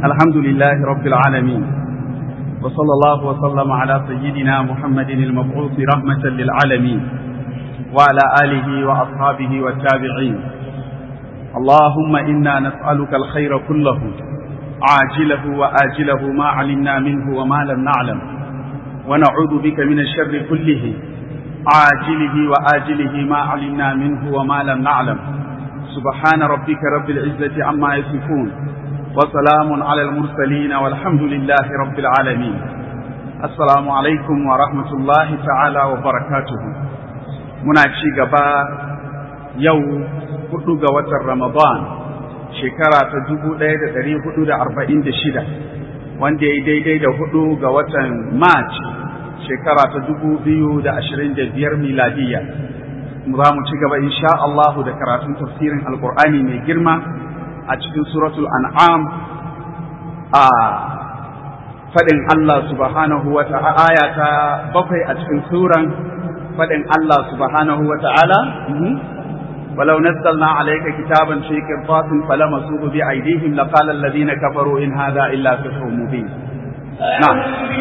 الحمد لله رب العالمين وصلى الله وسلم على سيدنا محمد المبعوث رحمة للعالمين وعلى آله وأصحابه والتابعين اللهم إنا نسألك الخير كله عاجله وآجله ما علمنا منه وما لم نعلم ونعوذ بك من الشر كله عاجله وآجله ما علمنا منه وما لم نعلم سبحان ربك رب العزة عما يصفون وسلام على المرسلين والحمد لله رب العالمين السلام عليكم ورحمة الله تعالى وبركاته muna ci gaba yau hudu ga watan Ramadan shekara ta dubu ɗaya da ɗari hudu da arba'in da shida wanda ya daidai da hudu ga watan March shekara ta dubu biyu da ashirin da biyar miladiyya za mu ci gaba insha Allahu da karatun tafsirin alkur'ani mai girma a cikin suratul an'am a faɗin Allah subhanahu wa ta'ala aya ta bakwai a cikin suran faɗin Allah subhanahu wa ta'ala ولو نزلنا عليك كتابا في قرطاس فلمسوه بأيديهم لقال الذين كفروا إن هذا إلا سحر مبين نعم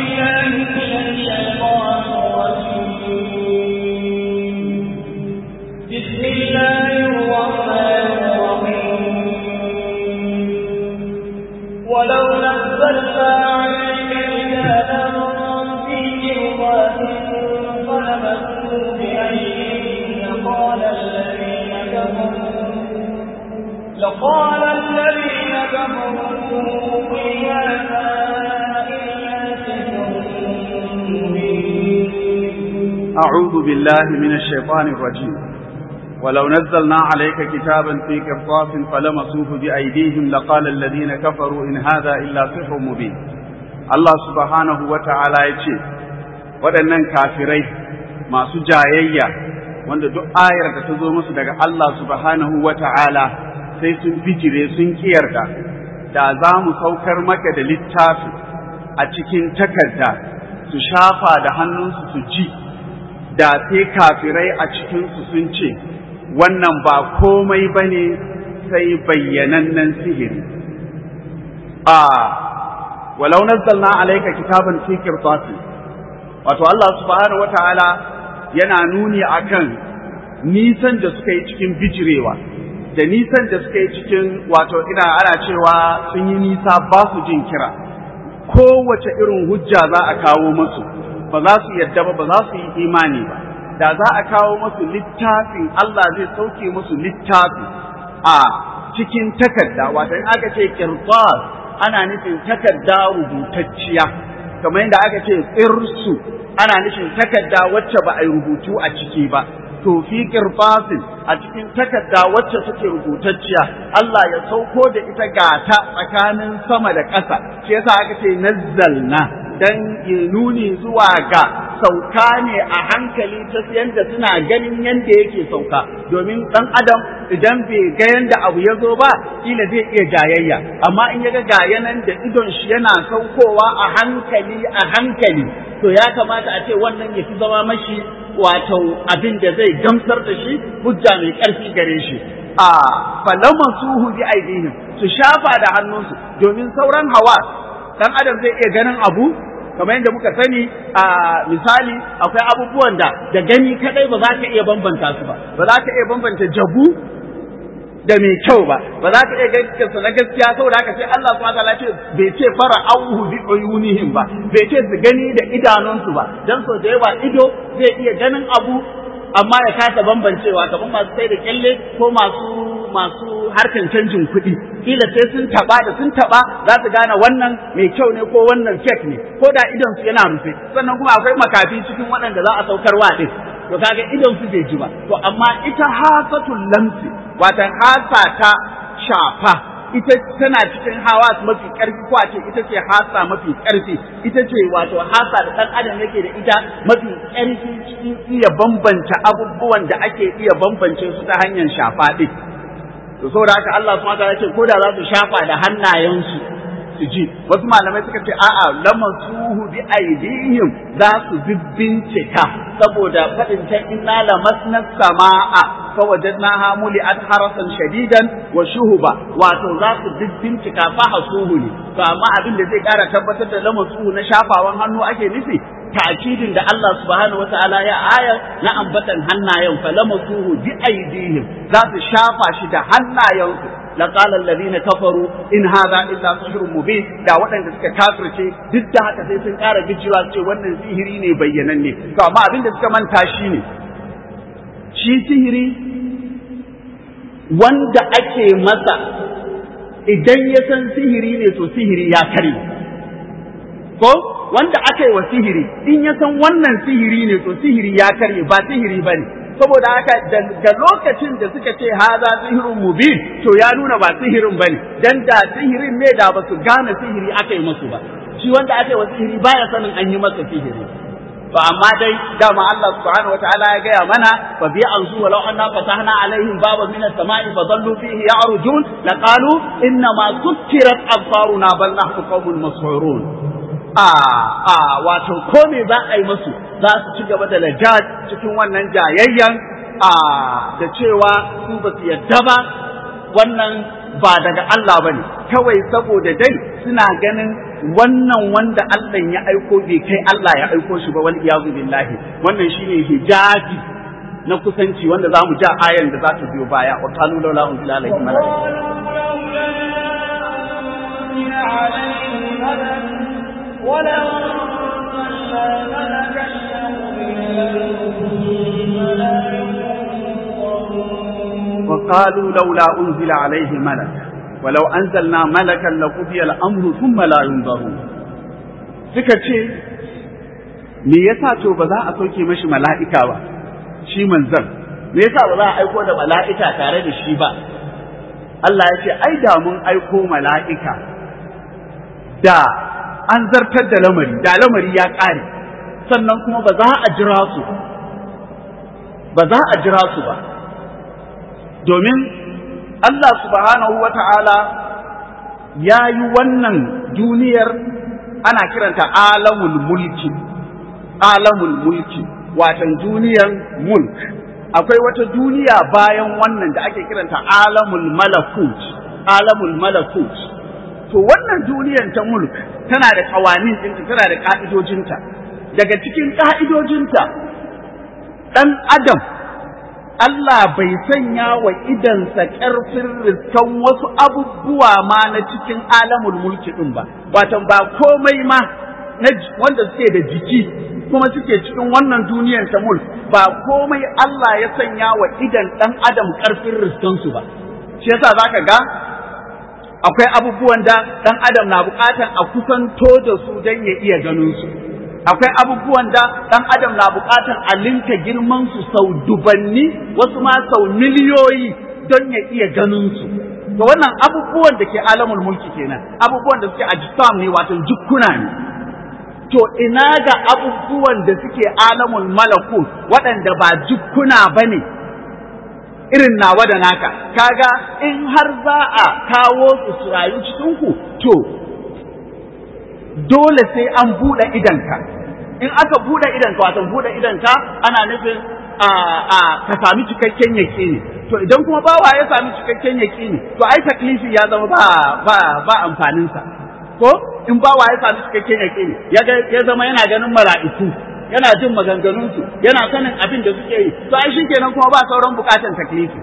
بسم الله الرحمن الرحيم ولو نزلنا عليك كتابا في قرطاس فلمسوه بأيديهم لقال الذين كفروا لقال الذين كفروا إن هذا إلا سحر مبين أعوذ بالله من الشيطان الرجيم ولو نزلنا عليك كتابا في قرطاس فلمسوه بأيديهم لقال الذين كفروا إن هذا إلا سحر مبين الله سبحانه وتعالى يقول waɗannan kafirai masu jayayya wanda duk ayar da ta zo musu daga Allah subhanahu wa ta'ala sai sun bijire sun kiyarda da za mu saukar maka da littafi a cikin takarda su shafa da hannunsu su ji da sai kafirai a cikinsu sun ce wannan ba komai ba ne sai bayyanannen sihiri a walau nazzalna alaika kitaban fi qirtasin wato Allah subhanahu wataala yana nuni akan nisan da suka yi cikin bijirewa da nisan da suka yi cikin wato ina ana cewa sun yi nisa ba su jin kira kowace irin hujja za a kawo musu ba za su yadda ba ba za su yi imani ba da za a kawo musu littafin Allah zai sauke musu littafi a cikin takarda wato in aka ce qirtas ana nufin takarda rubutacciya kamar yadda aka ce tsirsu ana nufin takarda wacce ba a yi rubutu a ciki ba to fi qirtasin a cikin takarda wacce take rubutacciya Allah ya sauko da ita gata tsakanin sama da ƙasa shi yasa aka ce nazzalna dan ya nuni zuwa ga sauka ne a hankali ta yanda suna ganin yanda yake sauka domin dan adam idan bai ga yanda abu ya zo ba kila zai iya jayayya amma in ya ga gayanan da idon shi yana saukowa a hankali a hankali to ya kamata a ce wannan ya fi zama mashi wato abin da zai gamsar da shi hujja mai ƙarfi gare shi a falaman suhu bi aidihim su shafa da hannunsu domin sauran hawa dan adam zai iya ganin abu kamar yadda muka sani a misali akwai abubuwan da da gani kadai ba za ka iya bambanta su ba ba za ka iya bambanta jabu da mai kyau ba ba za ka iya gaskata na gaskiya saboda haka sai Allah subhanahu wataala ce bai ce fara auhu bi uyunihim ba bai ce su gani da idanunsu ba dan so da yawa ido zai iya ganin abu amma ya kasa bambancewa kamar masu sai da kyalle ko masu masu harkan canjin kuɗi kila sai sun taba da sun taba za su gane wannan mai kyau ne ko wannan fake ne ko da idon su yana rufe sannan kuma akwai makafi cikin waɗanda za a saukar wa din to kaga idon su bai ji ba to amma ita hasatul lamsi watan hasa ta shafa ita tana cikin hawa mafi ƙarfi ko a ce ita ce hasa mafi ƙarfi ita ce wato hasa da ɗan adam yake da ita mafi ƙarfi cikin iya bambanta abubuwan da ake iya bambance su ta hanyar shafa ɗin to saboda haka Allah subhanahu wataala ce ko da za su shafa da hannayensu su su ji wasu malamai suka ce a'a lamasuhu bi aidihim za su bincika saboda faɗin ta inna lamasna sama'a fa wajadnaha muli'at harasan shadidan wa shuhuba wato za su bincika fa hasuhu ne to amma abin da zai ƙara tabbatar da lamasuhu na shafawan hannu ake nufi ta'kidin da Allah subhanahu wata'ala ya aya na ambatan hannayen fa lamasuhu bi aidihim za su shafa shi da hannayensu laqala alladhina kafaru in hadha illa sihrun mubin da waɗanda suka kafirce duk da haka sai sun ƙara bijiwa ce wannan sihiri ne bayyananne to amma abin da suka manta shi ne shi sihiri wanda ake masa idan ya san sihiri ne to sihiri ya kare ko wanda aka yi wa sihiri in ya san wannan sihiri ne to sihiri ya karye ba sihiri ba ne saboda haka da lokacin da suka ce haza sihirin mubin to ya nuna ba sihirin ba ne dan da sihirin ne da ba su gane sihiri aka yi masu ba shi wanda aka yi wa sihiri baya sanin an yi masa sihiri to amma dai dama Allah subhanahu wataala ya gaya mana fa bi anzu walau anna fatahna alaihim baban min as-sama'i fa dhallu fihi ya'rujun laqalu inna ma sukkirat absaruna bal nahnu qawmun mas'urun a a wato ko me za a yi musu za su ci gaba da lajaj cikin wannan jayayyan a da cewa su ba su yadda ba wannan ba daga Allah bane kawai saboda dai suna ganin wannan wanda Allah ya aiko bai kai Allah ya aiko shi ba wal iyazu billahi wannan shine hijabi na kusanci wanda za mu ja ayan da za ta biyo baya wa qalu laula unzila alayhi malak ولو أنزلنا ملكا وقالوا لولا أنزل عليه ملك ولو أنزلنا ملكا لقضي الأمر ثم لا ينظرون suka ce me yasa to ba za a sauke mashi mala'ika ba shi manzan me yasa ba za a aiko da mala'ika tare da shi ba Allah ya ce ai da mun aiko mala'ika da an zartar da lamari da lamari ya ƙare sannan kuma ba za a jira su ba za a jira su ba domin Allah subhanahu wa ta'ala ya yi wannan duniyar ana kiranta alamul mulki alamul mulki watan duniyar mulk akwai wata duniya bayan wannan da ake kiranta alamul malakut alamul malakut to wannan duniyar ta mulk tana da kawanin ɗinta tana da ƙa'idojinta daga cikin ƙa'idojinta ɗan adam Allah bai sanya wa idansa ƙarfin riskan wasu abubuwa ma na cikin alamul mulki ɗin ba, watan ba komai ma wanda suke da jiki kuma suke cikin wannan duniyar ta mulk ba komai Allah ya sanya wa idan ɗan adam ƙarfin riskansu ba. Shi yasa za ka ga akwai abubuwan da ɗan adam na buƙatar a kusanto da su don ya iya ganin su. akwai abubuwan da ɗan adam na buƙatar a linka girman su sau dubanni wasu ma sau miliyoyi don ya iya ganin su to wannan abubuwan da ke alamul mulki kenan abubuwan da suke ajsam ne wato jukkuna ne to ina ga abubuwan da suke alamul malakut waɗanda ba jukkuna bane irin nawa da naka kaga in har za a kawo su su rayu cikin ku to dole sai an buɗe idanka in aka buɗe idanka wato buɗe idanka ana nufin a a ka sami cikakken yaƙini to idan kuma bawa ya sami cikakken yaƙini to ai taklifi ya zama ba ba ba amfanin sa ko in bawa ya sami cikakken yaƙini ya ya zama yana ganin mala'iku yana jin maganganun su yana sanin abin da suke yi to ai shikenan kuma ba sauran bukatan taklifi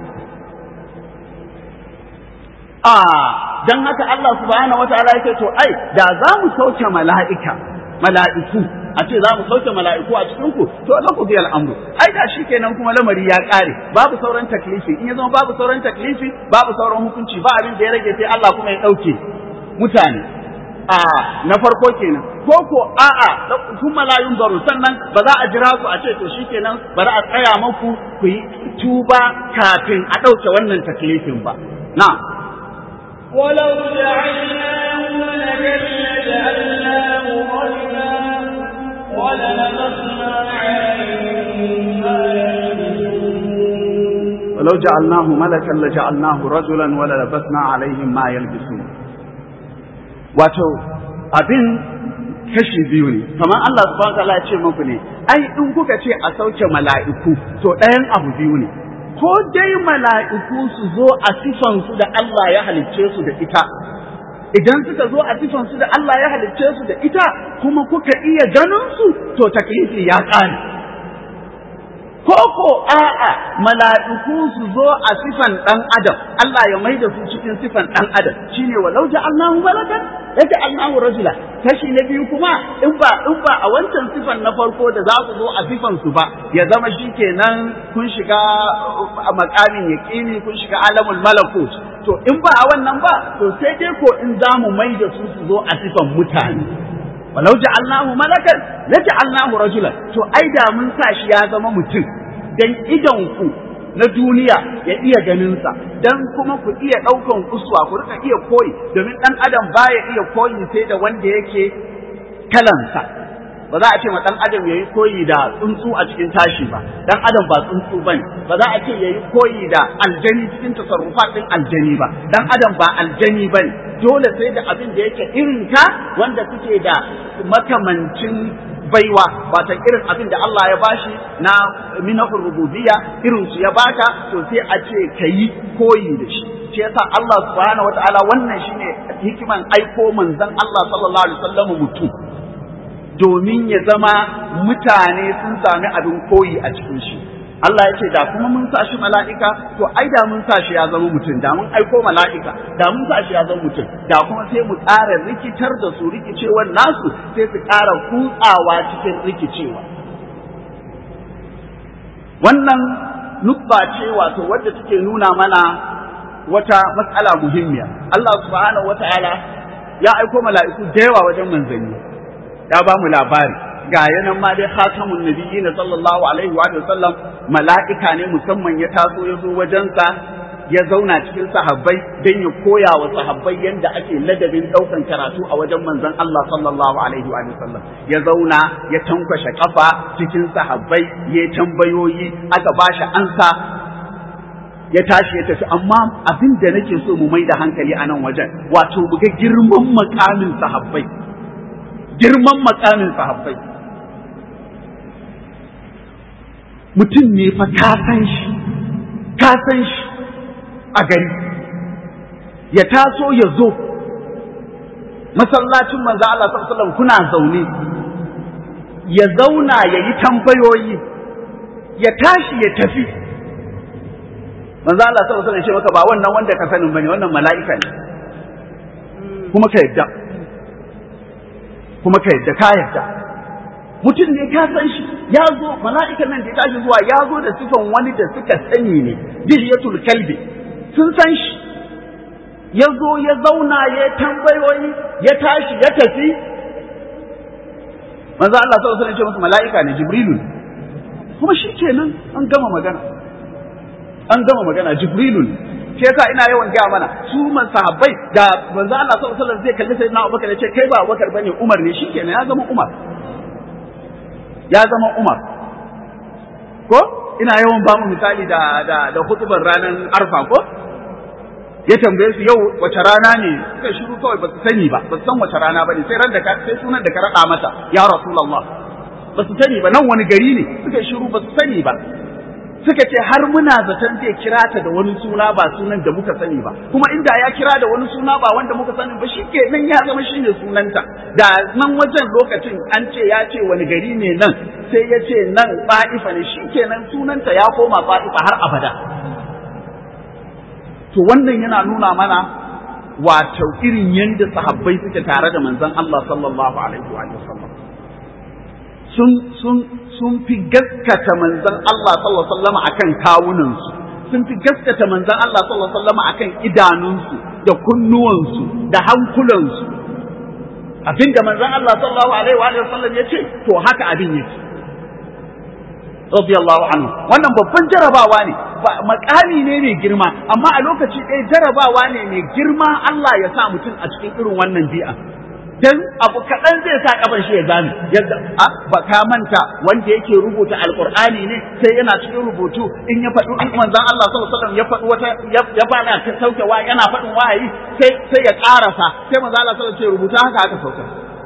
a dan haka Allah subhanahu wataala yake to ai da za mu sauke mala'ika mala'iku a ce za mu sauke mala'iku a cikin ku to la ku biyal amru ai da shikenan kuma lamari ya kare babu sauran taklifi in ya zama babu sauran taklifi babu sauran hukunci ba abin da ya rage sai Allah kuma ya dauke mutane a na farko kenan ko ko a'a sun malayun baro sannan ba za a jira su a ce to shikenan bari a tsaya maku ku yi tuba kafin a ɗauke wannan taklifin ba na'am ولو جعلناه ملكا لجعلناه رجلا وللبسنا عليهم ما يلبسون ولو جعلناه ملكا لجعلناه رجلا وللبسنا عليهم ما يلبسون wato abin kashi biyu ne kamar Allah subhanahu wataala ya ce muku ne ai in kuka ce a sauke mala'iku to ɗayan abu biyu ne ko dai mala'iku su zo a sifan su da Allah ya halicce su da ita idan suka zo a sifan su da Allah ya halicce su da ita kuma kuka iya ganin su to taklifi ya ƙare ko ko a'a mala'iku su zo a sifan ɗan adam Allah ya maida su cikin sifan ɗan adam shine walau ja'alnahu malakan yaj'alnahu rajula kashi na biyu kuma in ba in ba a wancan sifan na farko da za ku zo a sifan su ba ya zama shikenan kun shiga a makamin yaqini kun shiga alamul malakut to in ba a wannan ba to sai dai ko in za mu maida su su zo a sifan mutane walau ja'alnahu malakan la ja'alnahu rajulan to ai da mun sa shi ya zama mutum dan idan ku na duniya ya iya ganin sa dan kuma ku iya daukan uswa ku rika iya koyi domin dan adam baya iya koyi sai da wanda yake kalansa ba za a ce ma dan adam yayi koyi da tsuntsu a cikin tashi ba dan adam ba tsuntsu bane ba za a ce yayi koyi da aljani cikin tasarrufat din aljani ba dan adam ba aljani bane dole sai da abin da yake irin ka wanda kuke da makamancin baiwa wata irin abin da Allah ya bashi na minahur rububiyya irin su ya baka to sai a ce kayi koyi da shi shi yasa Allah subhanahu wataala wannan shine hikiman aiko manzon Allah sallallahu alaihi wasallam mutum domin ya zama mutane sun sami abin koyi a cikin shi Allah ya ce da kuma mun sa shi mala'ika to ai da mun sa shi ya zama mutum da mun aiko mala'ika da mun sa shi ya zama mutum da kuma sai mu ƙara rikitar da su rikicewar nasu sai su ƙara kutsawa cikin rikicewa wannan nukba ce wato wadda take nuna mana wata matsala muhimmiya Allah subhanahu wata'ala ya aiko mala'iku da yawa wajen manzanni ya ba mu labari ga yanan ma dai khatamun nabiyyin sallallahu alaihi wa sallam mala'ika ne musamman ya taso ya zo wajensa ya zauna cikin sahabbai don ya koya wa sahabbai yadda ake ladabin ɗaukan karatu a wajen manzon Allah sallallahu alaihi wa sallam ya zauna ya tankwashe kafa cikin sahabbai ya tambayoyi aka bashi ansa ya tashi ya tafi amma abin da nake so mu mai da hankali a nan wajen wato mu ga girman makamin sahabbai girman makamin sahabbai mutum ne fa ka san shi ka san shi a gari ya taso ya zo masallacin manzo Allah sallallahu alaihi kuna zaune ya zauna ya yi tambayoyi ya tashi ya tafi manzo Allah sallallahu alaihi wasallam maka ba wannan wanda ka sanin bane wannan mala'ika ne kuma ka yadda kuma ka yadda ka yadda mutum ne ka san shi ya zo mala'ikan nan da ya tashi zuwa ya zo da sifan wani da suka sani ne dihiyatul kalbi sun san shi ya zo ya zauna ya tambayoyi ya tashi ya tafi manzo Allah sallallahu alaihi wasallam ce masa mala'ika ne jibrilu kuma shi kenan an gama magana an gama magana jibrilu shi yasa ina yawan gaya mana su man sahabbai da manzo Allah sallallahu alaihi wasallam zai kalli sayyidina Abubakar ya ce kai ba Abubakar bane Umar ne shikenan ya zama Umar ya zama Umar ko ina yawan ba mu misali da da da hutubar ranar Arfa ko ya tambaye su yau wace rana ne suka shiru kawai ba su sani ba ba su san wace rana ba ne sai ran da ka sai sunan da ka rada mata ya Rasulullah ba su sani ba nan wani gari ne suka shiru ba su sani ba suka ce har muna zaton zai kira ta da wani suna ba sunan da muka sani ba kuma inda ya kira da wani suna ba wanda muka sani ba shi ke nan ya zama shi ne sunanta da nan wajen lokacin an ce ya ce wani gari ne nan sai ya ce nan ba'ifa ne shi ke nan sunanta ya koma ba'ifa har abada to wannan yana nuna mana wato irin yadda sahabbai suke tare da manzon Allah sallallahu alaihi wa sallam sun sun sun fi gaskata manzon Allah sallallahu alaihi wasallam akan kawunansu sun fi gaskata manzon Allah sallallahu alaihi wasallam akan idanunsu da kunnuwansu da hankulansu abinda manzon Allah sallallahu alaihi wasallam ya ce to haka abin yake radiyallahu anhu wannan babban jarabawa ne makami ne mai girma amma a lokaci ɗaya jarabawa ne mai girma Allah ya sa mutum a cikin irin wannan bi'a dan abu kaɗan zai sa kafan shi ya zame yadda a ba ka manta wanda yake rubuta alqur'ani ne sai yana cikin rubutu in ya faɗi in manzon Allah sallallahu alaihi wasallam ya faɗi wata ya fara ta sauke wa yana faɗin wahayi sai sai ya ƙarasa sai manzon Allah sallallahu alaihi wasallam ce rubuta haka aka sauka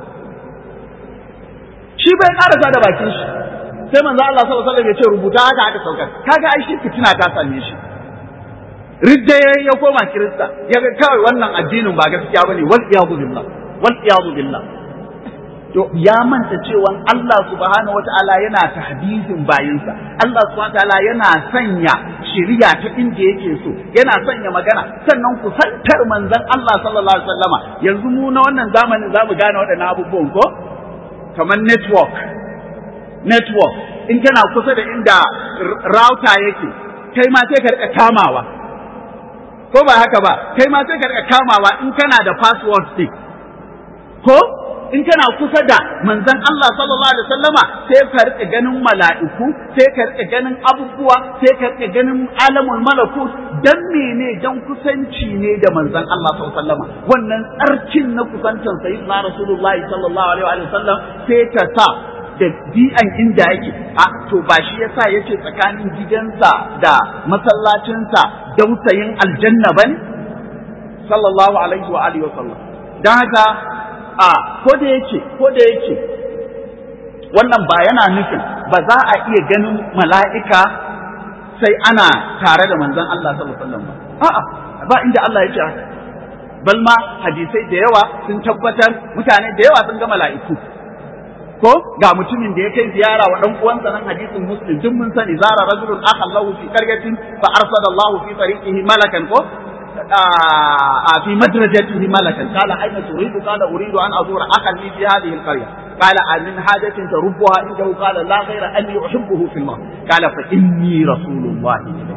shi bai ƙarasa da bakin shi sai manzon Allah sallallahu alaihi wasallam ya ce rubuta haka aka sauka kaga ai shi fitina ta same shi ridda ya koma kirista ya ga kawai wannan addinin ba gaskiya bane wal iyadu billah wal iyadu billah to ya manta cewa Allah subhanahu wataala yana tahdisin bayinsa Allah subhanahu wataala yana sanya shari'a ta inda yake so yana sanya magana sannan kusantar manzon Allah sallallahu alaihi wasallama yanzu mu na wannan zamanin zamu gane waɗannan abubuwan ko kamar network network in kana kusa da inda router yake kai ma sai ka rika kamawa ko ba haka ba kai ma sai ka rika kamawa in kana da password stick ko in kana kusa da manzon Allah sallallahu alaihi wasallama sai ka rika ganin mala'iku sai ka rika ganin abubuwa sai ka rika ganin alamul malakut dan mene dan kusanci ne da manzon Allah sallallahu alaihi wasallama wannan tsarkin na kusantan sayyidina rasulullahi sallallahu alaihi wasallam sai ta sa da bi'an inda yake a to ba shi yasa yace tsakanin gidansa da masallacinsa dausayin aljanna bane sallallahu alaihi wa alihi wasallam dan haka a ko da yake ko da yake wannan ba yana nufin ba za a iya ganin mala'ika sai ana tare da manzon Allah sallallahu alaihi wasallam ba a'a ba inda Allah ya ce bal ma hadisai da yawa sun tabbatar mutane da yawa sun ga mala'iku ko ga mutumin da ya kai ziyara wa dan uwansa nan hadisin muslim duk mun sani zara rajulun akhan lahu fi qaryatin fa arsala Allah fi tariqihi malakan ko في مدرجته ملكا قال أين تريد قال أريد أن أزور أخا لي في هذه القرية قال من حاجة تربها عنده قال لا غير أني أحبه في الله قال فإني رسول الله إليك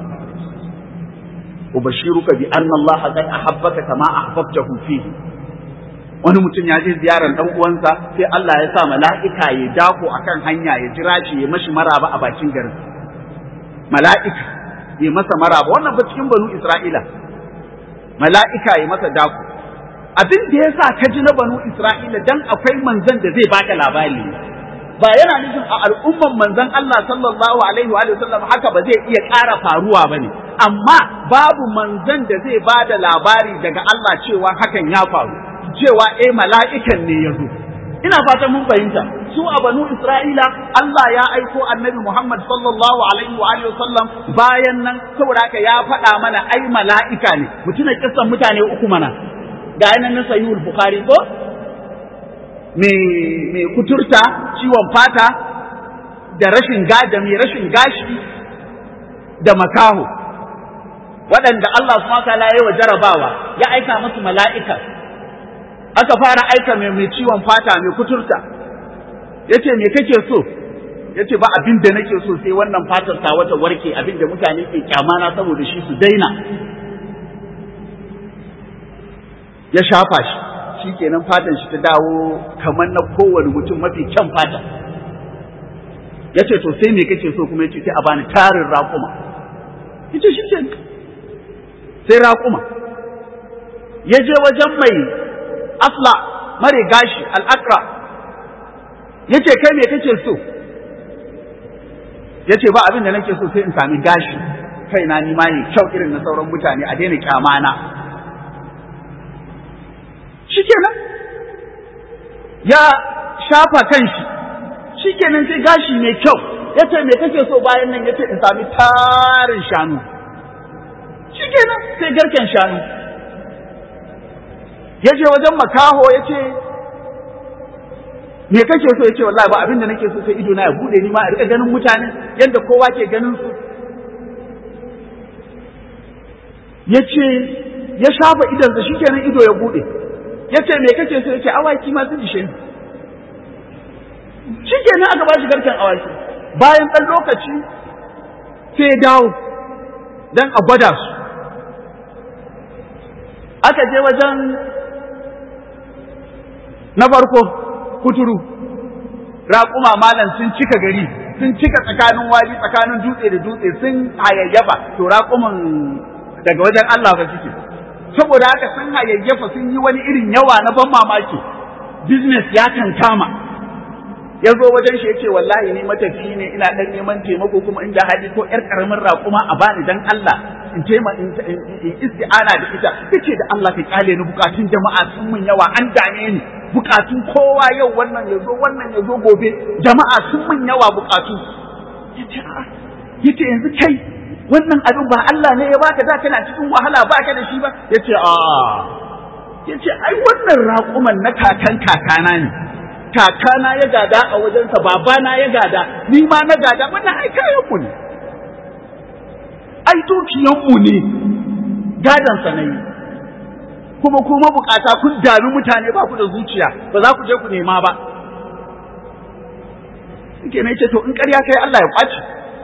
أبشرك بأن الله قد أحبك كما أحببته فيه wani mutum ya je ziyarar dan uwansa sai Allah ya sa mala'ika ya dako akan hanya ya jira shi ya mashi maraba a bakin garin mala'ika ya masa maraba wannan ba cikin banu Isra'ila mala'ika ya masa dako abin da ya sa ka ji na banu Isra'ila dan akwai manzan da zai baka labari ba yana nufin a al'umman manzan Allah sallallahu alaihi wa sallam haka ba zai iya ƙara faruwa ba ne amma babu manzan da zai ba da labari daga Allah cewa hakan ya faru cewa eh mala'ikan ne ya zo ina fatan mun fahimta su a banu Isra'ila Allah ya aiko annabi Muhammad sallallahu alaihi wa sallam bayan nan saboda haka ya faɗa mana ai mala'ika ne mutuna kissan mutane uku mana ga yanan na sahihul bukhari ko me me kuturta ciwon fata da rashin gada mai rashin gashi da makaho waɗanda Allah subhanahu wa ta'ala ya wa jarabawa ya aika musu mala'ika aka fara aika mai mai ciwon fata mai kuturta yace me kake so yace ba abin da nake so sai wannan fatar ta wata warke abin da mutane ke kyamana saboda shi su daina ya shafa shi shikenan fatan shi ta dawo kamar na kowane mutum mafi kyan fata yace to sai me kake so kuma yace sai a bani tarin raƙuma yace shi ke sai raƙuma ya je wajen mai asla mare gashi al'akra ya ce kai me kake so ya ce ba abin da nake so sai in sami gashi kaina ni ma ne kyau irin na sauran mutane a daina kyamana shikenan ya shafa kanshi shikenan sai gashi mai kyau ya ce me kake so bayan nan ya ce in sami tarin shanu shikenan sai garken shanu ya je wajen makaho ya ce me kake so ya ce wallahi ba abin da nake so sai ido na ya bude ni ma a rika ganin mutane yadda kowa ke ganin su ya ce ya shafa idansa shikenan ido ya bude ya ce me kake so ya ce awaki ma sun ishe ni shikenan aka ba shi garken awaki bayan ɗan lokaci sai ya dawo don a gwada su aka je wajen na farko kuturu raƙuma malam sun cika gari sun cika tsakanin waji tsakanin dutse da dutse sun hayayyafa to raƙuman daga wajen Allah ba suke saboda haka sun hayayyafa sun yi wani irin yawa na ban mamaki business ya kankama ya zo wajen shi ya ce wallahi ni matafi ne ina dan neman taimako kuma inda hali ko yar karamin raƙuma a bani dan Allah in taima in isti'ana da ita yace da Allah ka kyale ni bukatun jama'a sun mun yawa an dame ni bukatun kowa yau wannan ya zo wannan ya zo gobe jama'a sun mun yawa bukatu yace a yace yanzu kai wannan abin ba Allah ne ya baka da kana cikin wahala baka da shi ba yace a yace ai wannan raƙuman na kakan kakana ne kakana ya gada a wajensa babana ya gada ni ma na gada wannan ai kayanmu ne ai dukiyanmu ne gadansa na yi kuma kuma bukata kun dami mutane ba ku da zuciya ba za ku je ku nema ba suke na ce to in ƙarya kai Allah ya kwaci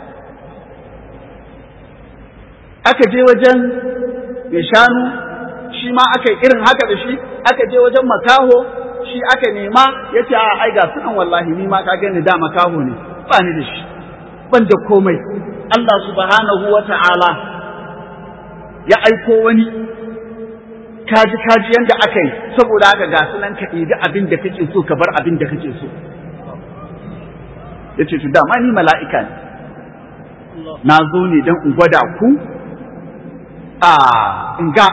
aka je wajen mai shanu shi ma aka yi irin haka da shi aka je wajen makaho shi aka nema ya ce a ai ga sunan wallahi ni ma ka gani da makaho ne ba ni da shi ban da komai Allah subhanahu wa ta'ala ya aiko wani kaji kaji yanda aka yi saboda haka ga sunan ka ɗiga abin da kake so ka bar abin da kake so ya ce to dama ni mala'ika ne na zo ne don in gwada ku a in ga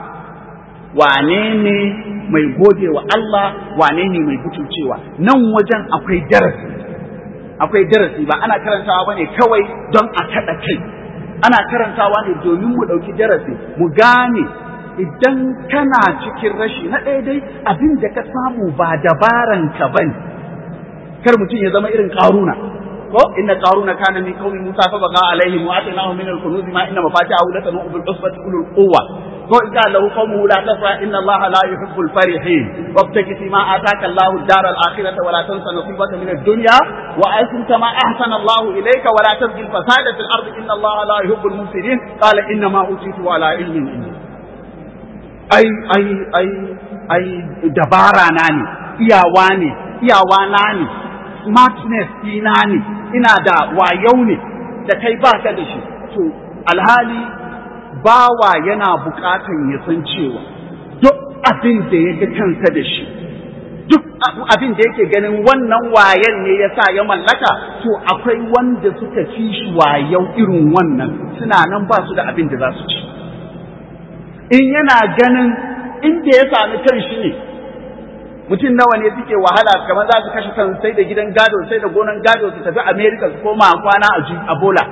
wane ne mai gode wa Allah wane ne mai butulcewa nan wajen akwai darasi akwai darasi ba ana karantawa bane kawai don a kaɗa kai ana karantawa ne domin mu ɗauki darasi mu gane idan kana cikin rashi na ɗaya dai abin da ka samu ba dabaran ka bane kar mutum ya zama irin ƙaruna ko inna qaruna kana min qaumi musa fa baqa alaihim wa atainahu min al-kunuz ma inna mafatihahu latanu bil usbati ulul quwwa ko idza lahu qawmuhu la tafra inna allaha la yuhibbul farihin wabtaki fi ma ataka allahu ad-dar al-akhirata wa la tansa nasibaka min ad-dunya wa ahsin kama ahsana allahu ilayka wa la tabghi al-fasada fil ardi inna allaha la yuhibbul mufsidin qala inna ma utitu ala ilmin indi ai ai ai ai dabara na ne iyawa ne iyawa na ne smartness ɗina ne ina da wayau ne da kai ba ka da shi to alhali bawa yana buƙatan ya san cewa duk abin da ya ga kansa da shi duk abin da yake ganin wannan wayan ne ya sa ya mallaka to akwai wanda suka fi shi wayau irin wannan suna nan ba su da abin da za su ci in yana ganin inda ya sami kan shi ne mutum nawa ne suke wahala kamar za su kashe kan sai da gidan gado sai da gonan gado su tafi America su koma kwana a bola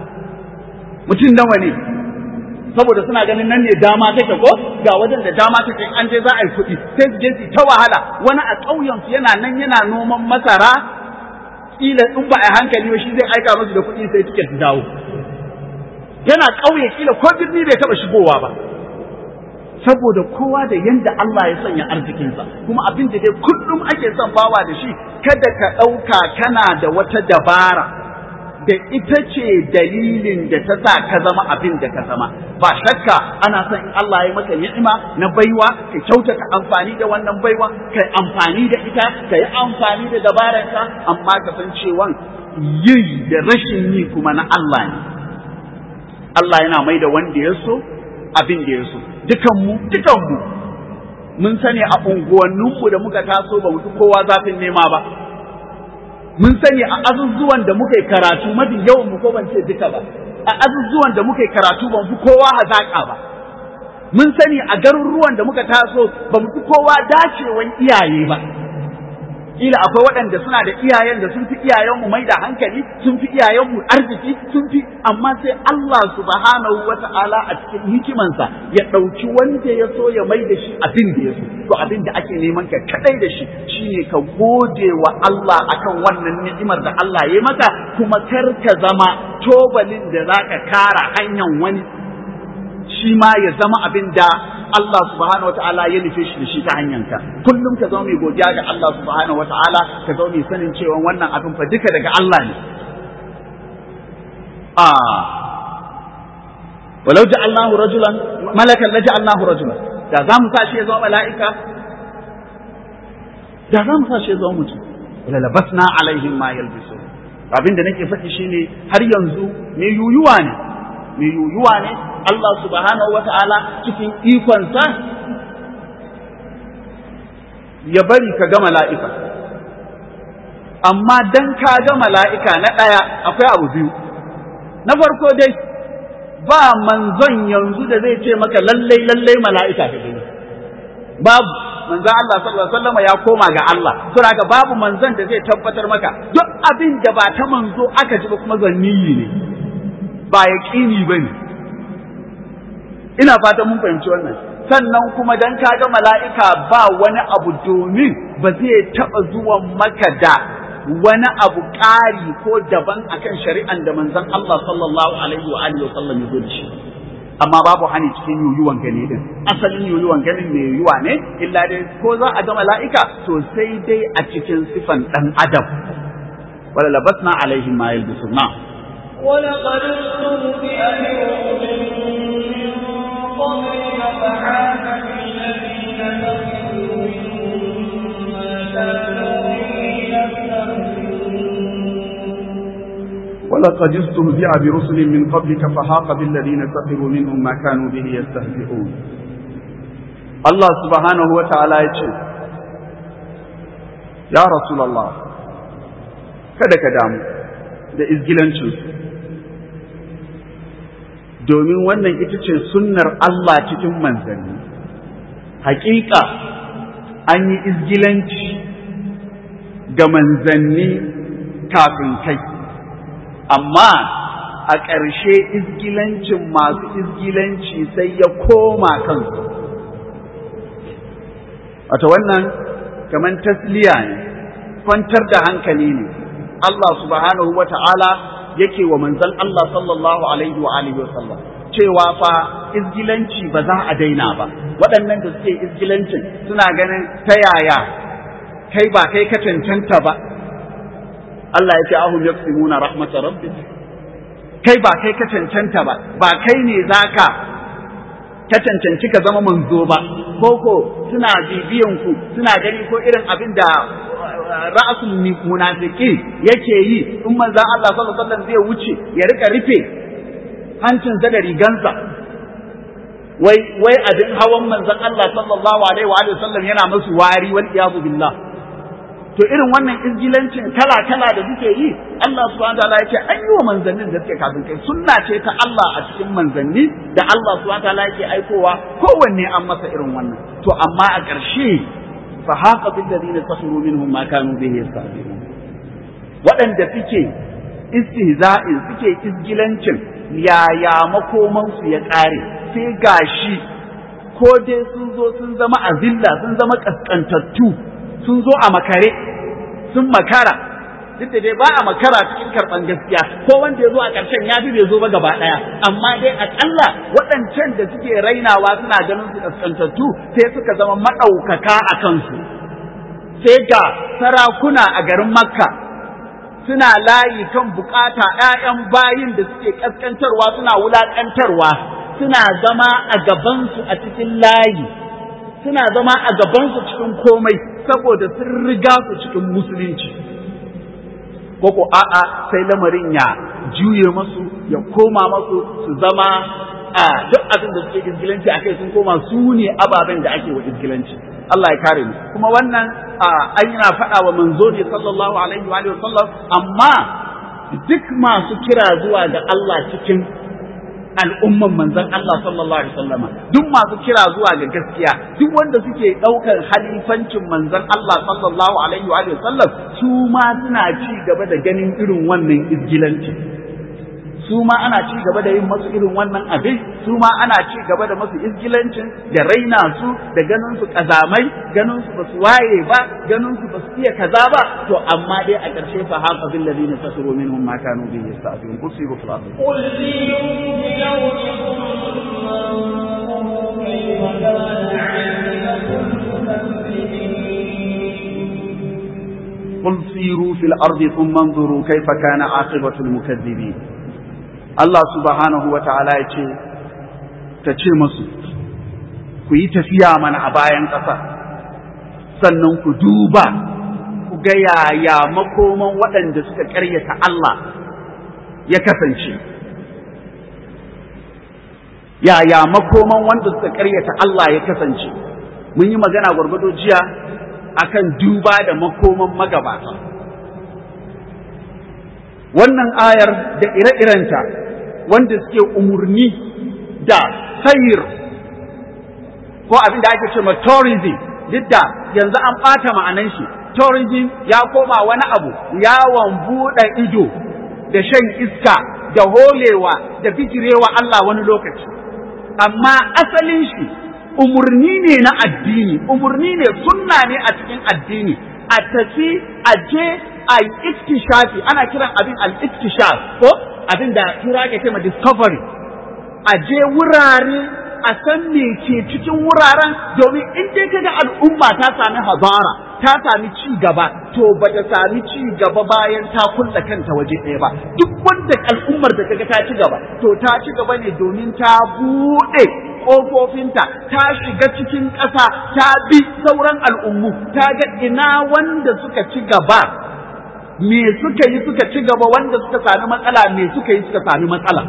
mutum nawa ne saboda suna ganin nan ne dama take ko ga wajen da dama take an je za a yi kuɗi sai su je su ta wahala wani a ƙauyen su yana nan yana noman masara kila in ba a hankali ba shi zai aika musu da kuɗi sai tiket su dawo yana ƙauye kila ko birni bai taɓa shigowa ba saboda kowa da yanda Allah ya sanya arzikinsa kuma abin da dai kullum ake son bawa da shi kada ka ɗauka kana da wata dabara da ita ce dalilin da ta sa ka zama abin da ka zama ba shakka ana son in Allah ya maka ni'ima na baiwa ka kyautata amfani da wannan baiwa ka amfani da ita ka yi amfani da dabararka amma ka san cewa yi da rashin yi kuma na Allah ne Allah yana mai da wanda ya so abin da ya so dukanmu dukanmu mun sani a unguwanninmu da muka taso ba mu kowa zafin nema ba mun sani a azuzuwan da muka yi karatu mafi yawan mu ko ban ce duka ba a azuzuwan da muka yi karatu ban fi kowa hazaka ba mun sani a garuruwan da muka taso ba mu fi kowa dacewan iyaye ba kila akwai waɗanda suna da iyayen da sun fi iyayenmu mai da hankali sun fi iyayenmu arziki sun fi amma sai Allah subhanahu wa ta'ala a cikin hikimansa ya ɗauki wanda ya so ya mai da shi abin da ya so to abin da ake neman ka kadai da shi shine ka gode wa Allah akan wannan ni'imar da Allah ya maka kuma kar ka zama tobalin da zaka kara hanyar wani shi ma ya zama abin da Allah subhanahu wata'ala ya nufe shi da shi ta hanyarka kullum ka zama mai godiya ga Allah subhanahu wata'ala ka zama mai sanin cewa wannan abin fa duka daga Allah ne a walau ja'alnahu rajulan malakan la ja'alnahu rajulan da za mu sa shi ya zama mala'ika da za mu sa shi ya zama mutum wala labasna alaihim ma yalbisu abin da nake faɗi shine har yanzu mai yuyuwa ne mai yuyuwa ne Allah subhanahu wa ta'ala cikin ikonsa ya bari ka ga mala'ika amma dan ka ga mala'ika na ɗaya akwai abu biyu na farko dai ba manzon yanzu da zai ce maka lallai lallai mala'ika ka gani babu manzon Allah sallallahu alaihi wasallam ya koma ga Allah saboda babu manzon da zai tabbatar maka duk abin da ba ta manzo aka ji ba kuma zanniyi ne ba yaqini bane ina fata mun fahimci wannan sannan kuma dan ka ga mala'ika ba wani abu domin ba zai taɓa zuwan maka da wani abu ƙari ko daban akan shari'an da manzon Allah sallallahu alaihi wa alihi wa sallam ya zo da shi amma babu hani cikin yuyuwan gani din asalin yuyuwan ganin mai yuyuwa ne illa dai ko za a ga mala'ika to sai dai a cikin sifan dan adam wala labasna alaihim ma yalbisuna ولقد استهزئ برسل من قبلك فحاك بالذين سخروا منهم ما كانوا به يستهزئون ولقد استهزئ برسل من قبلك فحاق بالذين سخروا منهم ما كانوا به يستهزئون الله سبحانه وتعالى يقول يا رسول الله kada ka damu da izgilancinsu domin wannan ita ce sunnar Allah cikin manzanni hakika an yi izgilanci ga manzanni kafin kai amma a ƙarshe izgilancin masu izgilanci sai ya koma kansu wata wannan kamar tasliya ne kwantar da hankali ne Allah subhanahu wa ta'ala yake wa manzan Allah sallallahu alaihi wa alihi wa sallam cewa fa izgilanci ba za a daina ba waɗannan da suke izgilancin suna ganin ta yaya kai ba kai ka cancanta ba Allah ya ce ahum yaqsimuna rahmatar rabbik kai ba kai ka cancanta ba ba kai ne zaka ka cancanci ka zama manzo ba koko suna bibiyan ku suna gani ko irin abin da ra'asul munafiki yake yi in manzon Allah sallallahu alaihi wasallam zai wuce ya rika rufe hancinsa da rigansa wai wai abin hawan manzon Allah sallallahu alaihi wa sallam yana musu wari wal iyadu billah to irin wannan izgilancin kala kala da suke yi Allah subhanahu wataala yake an yi wa manzannin da suke kafin kai sunna ce ta Allah a cikin manzanni da Allah subhanahu wataala yake aikowa kowanne an masa irin wannan to amma a ƙarshe fa haqa bil ladina safiru minhum ma kanu bihi yastahzi'un waɗanda suke istihza'in suke izgilancin yaya makomansu ya ƙare sai gashi ko dai sun zo sun zama azilla sun zama kaskantattu sun zo a makare sun makara duk da dai ba a makara cikin karɓan gaskiya ko wanda ya zo a ƙarshen ya fi bai zo ba gaba ɗaya amma dai aƙalla waɗancan da suke rainawa suna ganin su kaskantattu sai suka zama maɗaukaka a kansu sai ga sarakuna a garin makka suna layi kan bukata ‘ya'yan bayin da suke ƙasƙantarwa suna wulaƙantarwa suna zama a gabansu a cikin layi suna zama a gabansu cikin komai saboda sun riga su cikin musulunci ko a'a sai lamarin ya juye masu ya koma masu su zama a duk abin da suke izgilanci a kai sun koma su ne ababen da ake wa izgilanci Allah ya kare mu kuma wannan an yana faɗa wa manzo ne sallallahu alaihi wa sallam amma duk masu kira zuwa ga Allah cikin al'umman manzon Allah sallallahu alaihi wasallama duk masu kira zuwa ga gaskiya duk wanda suke ɗaukar halifancin manzon Allah sallallahu alaihi wa sallam su ma suna ci gaba da ganin irin wannan izgilanci su ma ana ci gaba da yin masu irin wannan abin su ma ana ci gaba da masu izgilancin da raina su da ganin su kazamai ganin su basu waye ba ganin su basu iya kaza ba to amma dai a ƙarshe fa haqa bil ladina tasiru minhum ma kanu bihi yasta'dun usibu fil ardi قل سيروا في الأرض ثم كيف كان عاقبة المكذبين قل سيروا في الأرض ثم انظروا كيف كان عاقبة المكذبين Allah subhanahu wa ta'ala ya ce, Ta ce masu, ku yi tafiya mana a bayan ƙasa, sannan ku duba, ku ga yaya makoman waɗanda suka ƙaryata Allah ya kasance. Yaya makoman wanda suka ƙaryata Allah ya kasance, mun yi magana gwargwado jiya akan duba da makoman magabata wannan ayar da ire-irenta wanda suke umurni da sayir ko abin da ake ce ma tourism duk da yanzu an ɓata ma'anan shi tourism ya koma wani abu yawon buɗe ido da shan iska da holewa da bijirewa Allah wani lokaci amma asalin shi umurni ne na addini umurni ne sunna ne a cikin addini a tafi a je a yi iktishafi ana kiran abin al-iktishaf ko abin da tura ke ce ma discovery a je wurare a san me ke cikin wuraren domin in dai kaga al'umma ta sami hazara ta sami ci gaba to ba ta sami ci gaba bayan ta kulla kanta waje ɗaya ba duk wanda al'ummar da kaga ta ci gaba to ta ci gaba ne domin ta buɗe ƙofofinta ta shiga cikin ƙasa ta bi sauran al'ummu ta ga ina wanda suka ci gaba me suka yi suka ci gaba wanda suka sami matsala me suka yi suka sami matsala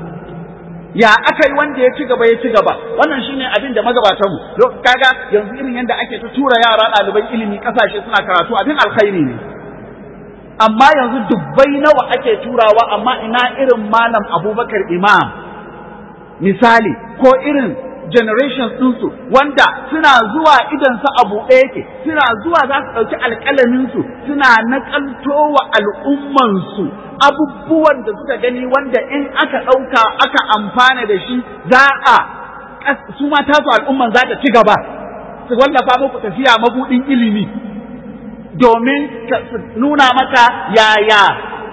ya aka yi wanda ya ci gaba ya ci gaba wannan shine abin da magabatan mu kaga yanzu irin yadda ake ta tura yara ɗaliban ilimi ƙasashe suna karatu abin alkhairi ne amma yanzu dubbai nawa ake turawa amma ina irin malam abubakar imam misali ko irin generations ɗinsu wanda suna zuwa idansu a buɗe yake suna zuwa za su ɗauki alƙalaminsu suna naƙalto wa al'ummansu abubuwan da suka gani wanda in aka ɗauka aka amfana da shi za a su ma tasu al'umman za ta ci gaba su wallafa muku tafiya mabuɗin ilimi domin su nuna maka yaya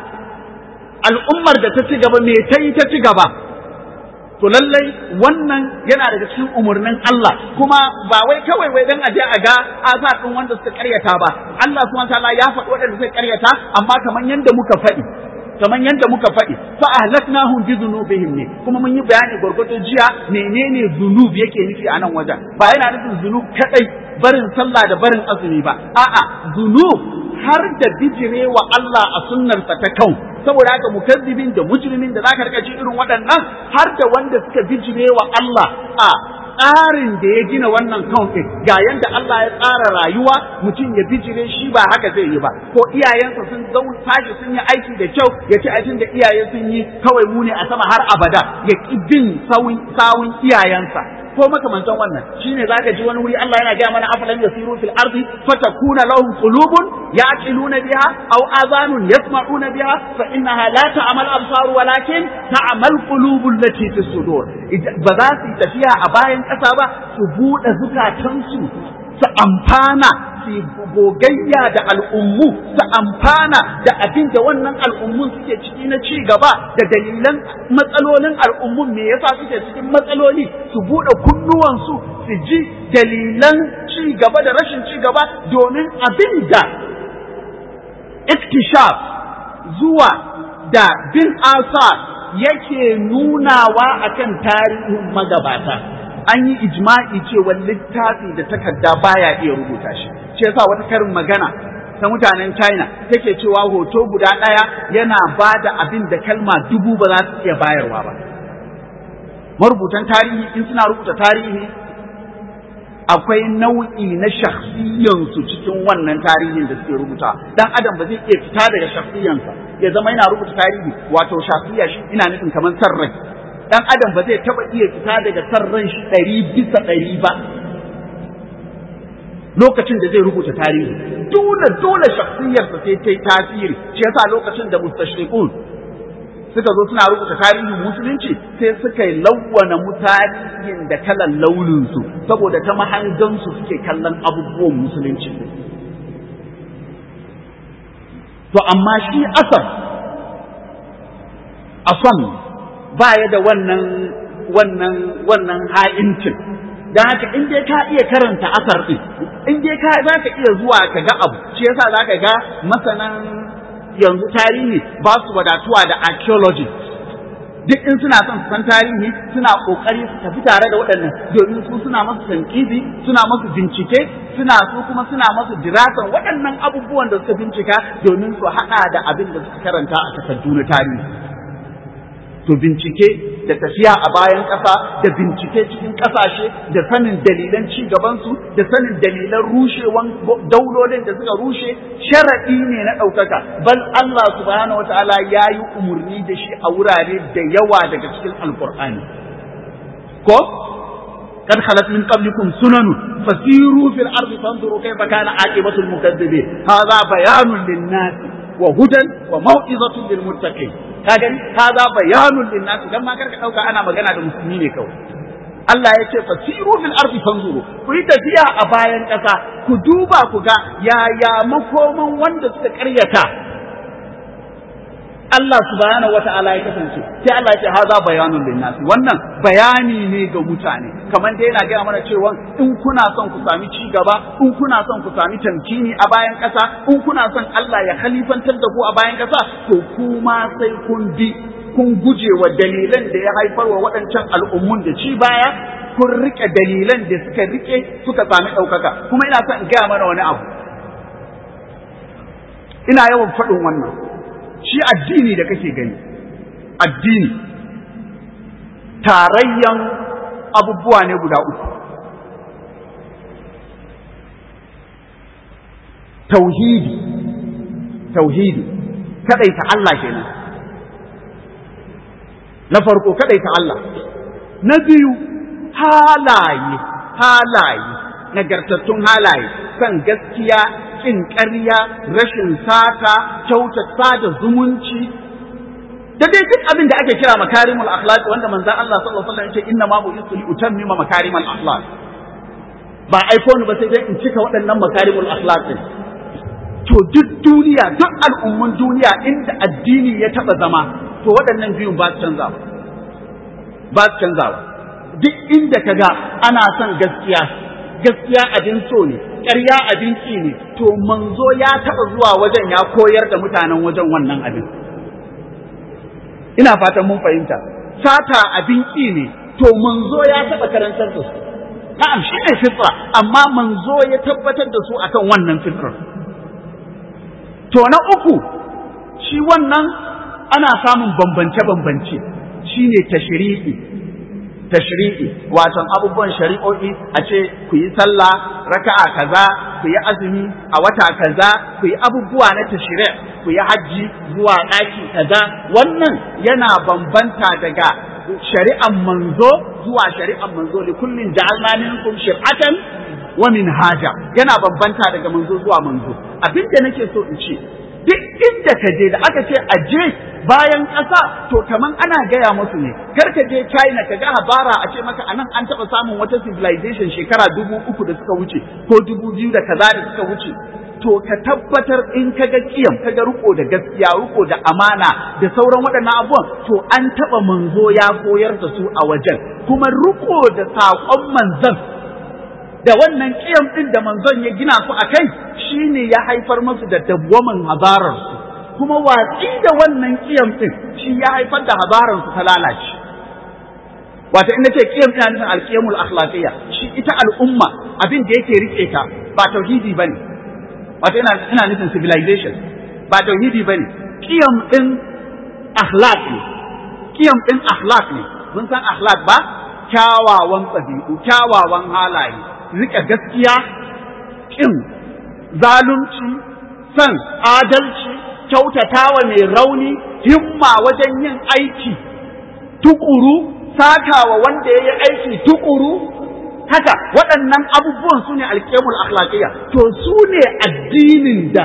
al'ummar da ta ci gaba me ta yi ta ci gaba to lallai wannan yana daga cikin umarnin Allah kuma ba wai kawai wai dan aje a ga asa din wanda suka karyata ba Allah subhanahu wataala ya faɗi waɗanda suka karyata amma kamar yanda muka faɗi kamar yanda muka faɗi fa ahlaknahum bi dhunubihim ne kuma mun yi bayani gurgurdo jiya menene zunub yake nufi a nan wajen ba yana nufin zunub kadai barin sallah da barin azumi ba a'a zunub har da bijirewa Allah a sunnarsa ta kau saboda haka mukazzibin da mujrimin da zaka rika ji irin waɗannan har da wanda suka bijire wa Allah a tsarin da ya gina wannan kauntin ga yanda Allah ya tsara rayuwa mutum ya bijire shi ba haka zai yi ba ko iyayensa sun zau tashi sun yi aiki da kyau ya ci aikin da iyaye sun yi kawai mu ne a sama har abada ya ki bin sawun iyayensa ko makamantan wannan shine zaka ji wani wuri Allah yana gaya mana afalan yasiru fil ardi fatakuna lahum qulubun yaqiluna biha aw adhanun yasma'una biha fa innaha la ta'mal absar walakin ta'mal qulubul lati fi sudur ba za su tafiya a bayan ƙasa ba su buɗe zukatansu su amfana su gogayya da al'ummu su amfana da abin da wannan al'ummun suke ciki na ci gaba da dalilan matsalolin al'ummun me yasa suke cikin matsaloli su buɗe kunnuwansu su ji dalilan ci gaba da rashin ci gaba domin abin da iktishaf zuwa da bin asar yake nunawa akan tarihin magabata an yi ijma'i cewa littafi da takarda baya iya rubuta shi shi yasa wata karin magana ta mutanen China take cewa hoto guda ɗaya yana ba da abin da kalma dubu ba za su iya bayarwa ba marubutan tarihi in suna rubuta tarihi akwai nau'i na shakhsiyansu cikin wannan tarihin da suke rubuta dan adam ba zai iya fita daga shakhsiyansa ya zama yana rubuta tarihi wato shakhsiya shi ina nufin kamar sarrai dan adam ba zai taba iya fita daga sarran shi ɗari bisa ɗari ba lokacin da zai rubuta tarihi dole dole shakhsiyarsa sai ta yi tasiri shi yasa lokacin da mustashriqun suka zo suna rubuta tarihin musulunci sai suka yi lawwana mutarihin da kalan launinsu saboda ta mahangansu suke kallon abubuwan musulunci to amma shi asar asam baya da wannan wannan wannan ha'incin dan haka in dai ka iya karanta asar din in dai ka za ka iya zuwa ka ga abu shi yasa za ka ga masanan yanzu tarihi ba su wadatuwa da archaeology duk in suna son su san tarihi suna kokari su tafi tare da waɗannan domin su suna masu tankizi suna masu bincike suna su kuma suna masu dirasar waɗannan abubuwan da suka bincika domin su haɗa da abin da suka karanta a takardu na tarihi to bincike da tafiya a bayan ƙasa da bincike cikin ƙasashe da sanin dalilan ci gabansu da sanin dalilan rushewan daulolin da suka rushe sharaɗi ne na ɗaukaka bal Allah subhanahu wataala ya yi umarni da shi a wurare da yawa daga cikin alkur'ani ko قد خلت من قبلكم سنن فسيروا في الأرض فانظروا كيف كان عاقبة المكذبين هذا بيان للناس وهدى وموعظة للمتقين kagan hada bayanun linnas dan ma karka dauka ana magana da musulmi ne kawai Allah ya ce fasiru fil ardi fanzuru ku yi tafiya a bayan ƙasa ku duba ku ga yaya makoman wanda suka karyata Allah subhanahu wata'ala ya kasance sai Allah ya ce haza bayanun linnas wannan bayani ne ga mutane kamar dai yana gaya mana cewa in kuna son ku sami ci gaba in kuna son ku sami tamkini a bayan ƙasa in kuna son Allah ya khalifantar da ku a bayan ƙasa to kuma sai kun bi kun guje wa dalilan da ya haifar wa waɗancan al'ummun da ci baya kun rike dalilan da suka rike suka sami ɗaukaka kuma ina son in gaya mana wani abu ina yawan faɗin wannan shi addini da kake gani addini tarayyan abubuwa ne guda uku tauhidi tauhidi kadaita Allah kenan na farko kadaita Allah na biyu halaye halaye nagartattun halaye kan gaskiya kin ƙarya rashin sata kyautata da zumunci da dai duk abin da ake kira makarimul akhlaq wanda manzon Allah sallallahu alaihi wasallam yake inna ma bu'istu li utammima makarimul akhlaq ba aiko ni ba sai dai in cika waɗannan makarimul akhlaq din to duk duniya duk al'ummun duniya inda addini ya taba zama to waɗannan biyun ba su canzawa ba su canzawa duk inda kaga ana son gaskiya gaskiya abin so ne ƙarya abin ƙi ne to manzo ya taɓa zuwa wajen ya koyar da mutanen wajen wannan abin ina fatan mun fahimta sata abin ƙi ne to manzo ya taɓa karantar da su na'am shi ne fitra amma manzo ya tabbatar da su akan wannan fitrar to na uku shi wannan ana samun bambance-bambance shine tashri'i tashri'i wato abubuwan shari'o'i a ce ku yi sallah raka'a kaza ku yi azumi a wata kaza ku yi abubuwa na tashri' ku yi hajji zuwa ɗaki kaza wannan yana bambanta daga shari'an manzo zuwa shari'an manzo li kullin ja'alna minkum shir'atan wa minhaja yana bambanta daga manzo zuwa manzo abinda nake so in ce duk inda ka je da aka ce a je bayan ƙasa to kaman ana gaya musu ne kar ka je China ka ga habara a ce maka anan an taɓa samun wata civilization shekara dubu uku da suka wuce ko dubu biyu da kaza da suka wuce to ka tabbatar in ka ga kiyam ka ga riko da gaskiya riko da amana da sauran waɗannan abubuwan to an taɓa manzo ya koyar da su a wajen kuma riko da saƙon manzon da wannan kiyam ɗin da manzon ya gina su a kai shine ya haifar musu da dawwamin habararsu kuma watsi da wannan kiyam ɗin shi ya haifar da habararsu ta lalace wato in nace kiyam ina nufin alqiyamul akhlaqiyya shi ita al'umma abin da yake rike ta ba tauhidi bane wato ina ina nufin civilization ba tauhidi bane kiyam ɗin akhlaq ne kiyam ɗin akhlaq ne mun san akhlaq ba kyawawan ɗabi'u kyawawan halaye rika gaskiya ƙin zalunci son adalci kyautatawa mai rauni himma wajen yin aiki tukuru sakawa wanda ya yi aiki tukuru haka waɗannan abubuwan su ne alƙemul akhlaqiyya to su ne addinin da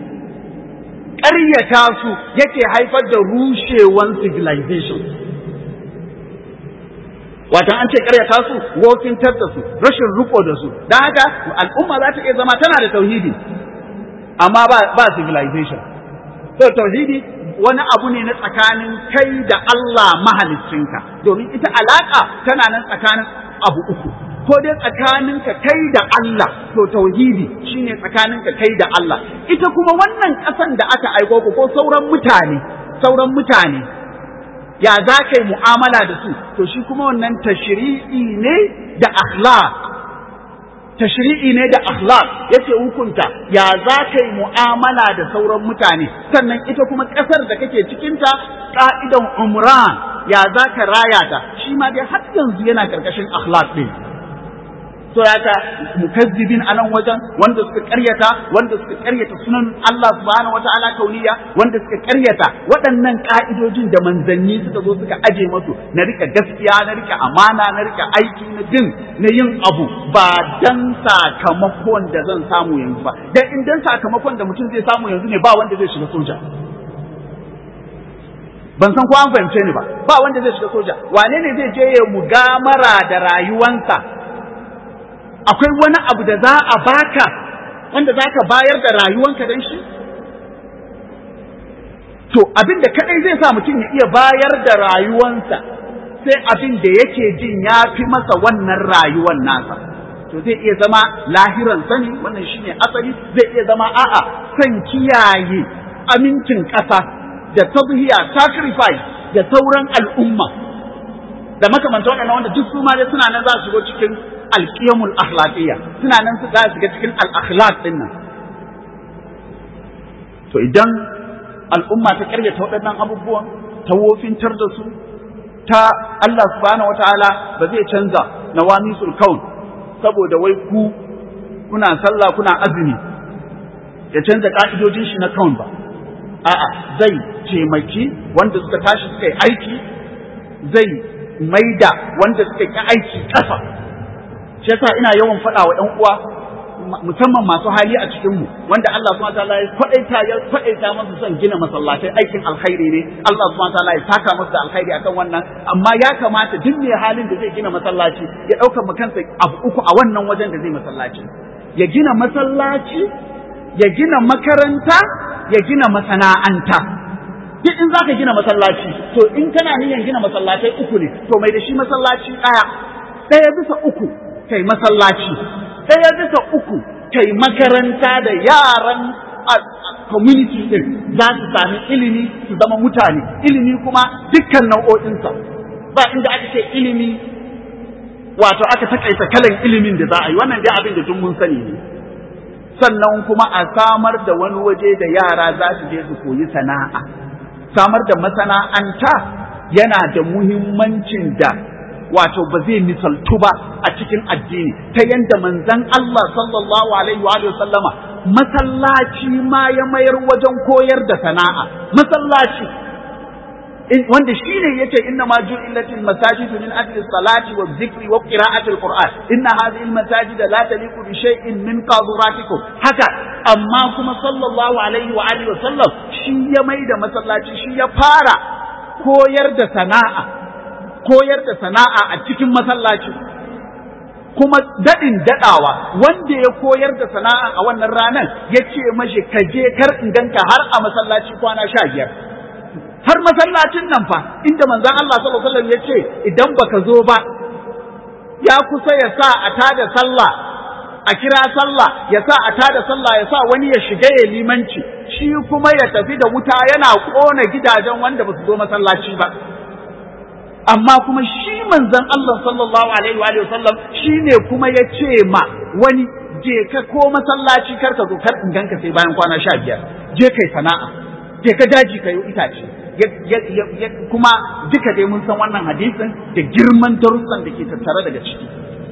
ƙaryata su yake haifar da rushewan civilization wato an ce karyata su wofintar da su rashin riko da su don haka al'umma za ta iya zama tana da tauhidi amma ba ba civilization so tauhidi wani abu ne na tsakanin kai da Allah mahaliccinka domin ita alaka tana nan tsakanin abu uku ko dai tsakaninka kai da Allah to tauhidi shine tsakaninka kai da Allah ita kuma wannan ƙasan da aka aiko ku ko sauran mutane sauran mutane ya za ka yi mu'amala da su to shi kuma wannan tashri'i ne da akhlaq tashri'i ne da akhlaq yace hukunta ya za ka yi mu'amala da sauran mutane sannan ita kuma ƙasar da kake cikinta ka'idan umran ya za ka raya ta shi ma dai har yanzu yana karkashin akhlaq din to ya ta mukazzibin a nan wajen wanda suka karyata wanda suka karyata sunan Allah subhanahu wataala kauniya wanda suka karyata waɗannan ka'idojin da manzanni suka zo suka aje masu na rika gaskiya na rika amana na rika aiki na din na yin abu ba dan sakamakon da zan samu yanzu ba dan in dan sakamakon da mutum zai samu yanzu ne ba wanda zai shiga soja ban san ko an fahimce ni ba ba wanda zai shiga soja wane ne zai je ya mugamara da rayuwansa akwai wani abu da za a baka wanda za ka bayar da rayuwanka don shi? To, abin da kaɗai zai sa mutum ya iya bayar da rayuwansa sai abin da yake jin ya fi masa wannan rayuwan nasa. To, zai iya zama lahiran sani, wannan shi ne asali, zai iya zama a'a son kiyaye amincin ƙasa da tadhiya sacrifice da sauran al'umma. Da makamanta waɗannan wanda duk su ma dai suna nan za su shigo cikin alƙiyamul akhlaqiyya suna nan su za su ga cikin al-akhlaq din nan to idan al'umma ta karyata waɗannan abubuwan ta wofintar da su ta Allah subhanahu wataala ba zai canza nawamisul kaun saboda wai ku kuna sallah kuna azumi ya canza ka'idojin shi na kaun ba a'a zai taimaki wanda suka tashi suka yi aiki zai maida wanda suka yi aiki ƙasa shi yasa ina yawan faɗa wa ƴan uwa musamman masu hali a cikin mu wanda Allah subhanahu wataala ya kwadaita ya kwadaita masu son gina masallatai aikin alkhairi ne Allah subhanahu wataala ya saka masu da alkhairi akan wannan amma ya kamata duk mai halin da zai gina masallaci ya ɗaukar mu kansa abu uku a wannan wajen da zai masallaci ya gina masallaci ya gina makaranta ya gina masana'anta duk in zaka gina masallaci to in kana niyyar gina masallatai uku ne to mai da shi masallaci ɗaya ɗaya bisa uku kai masallaci ɗaya bisa uku kai makaranta da yaran community din za su sami ilimi su zama mutane ilimi kuma dukkan nau'o'insa ba inda aka ce ilimi wato aka takaita kalan ilimin da za a yi wannan dai abin da duk mun sani ne sannan kuma a samar da wani waje da yara za su je su koyi sana'a samar da masana'anta yana da muhimmancin da wato ba zai misaltu ba a cikin addini ta yadda manzon Allah sallallahu alaihi wa sallama masallaci ma ya mayar wajen koyar da sana'a masallaci wanda shine yace inna ma ju'ilatil masajid min ajli salati wa dhikri wa qira'ati alquran inna hadhihi almasajid la taliqu bi shay'in min qaduratikum haka amma kuma sallallahu alaihi wa alihi wa sallam shi ya maida masallaci shi ya fara koyar da sana'a koyar da sana'a a cikin masallaci kuma daɗin daɗawa wanda ya koyar da sana'a a wannan ranar ya ce mashi ka je kar in ganka har a masallaci kwana sha biyar har masallacin nan fa inda manzon Allah sallallahu alaihi wasallam ya ce idan baka zo ba ya kusa ya sa a tada sallah a kira sallah ya sa a tada sallah ya sa wani ya shiga ya limanci shi kuma ya tafi da wuta yana kona gidajen wanda ba su zo masallaci ba amma kuma shi manzon Allah sallallahu alaihi wa sallam shine kuma ya ce ma wani je ka ko masallaci kar ka zo kar in ganka sai bayan kwana sha biyar je kai sana'a je ka daji ka yi itace kuma duka dai mun san wannan hadisin da girman darussan da ke tattare daga ciki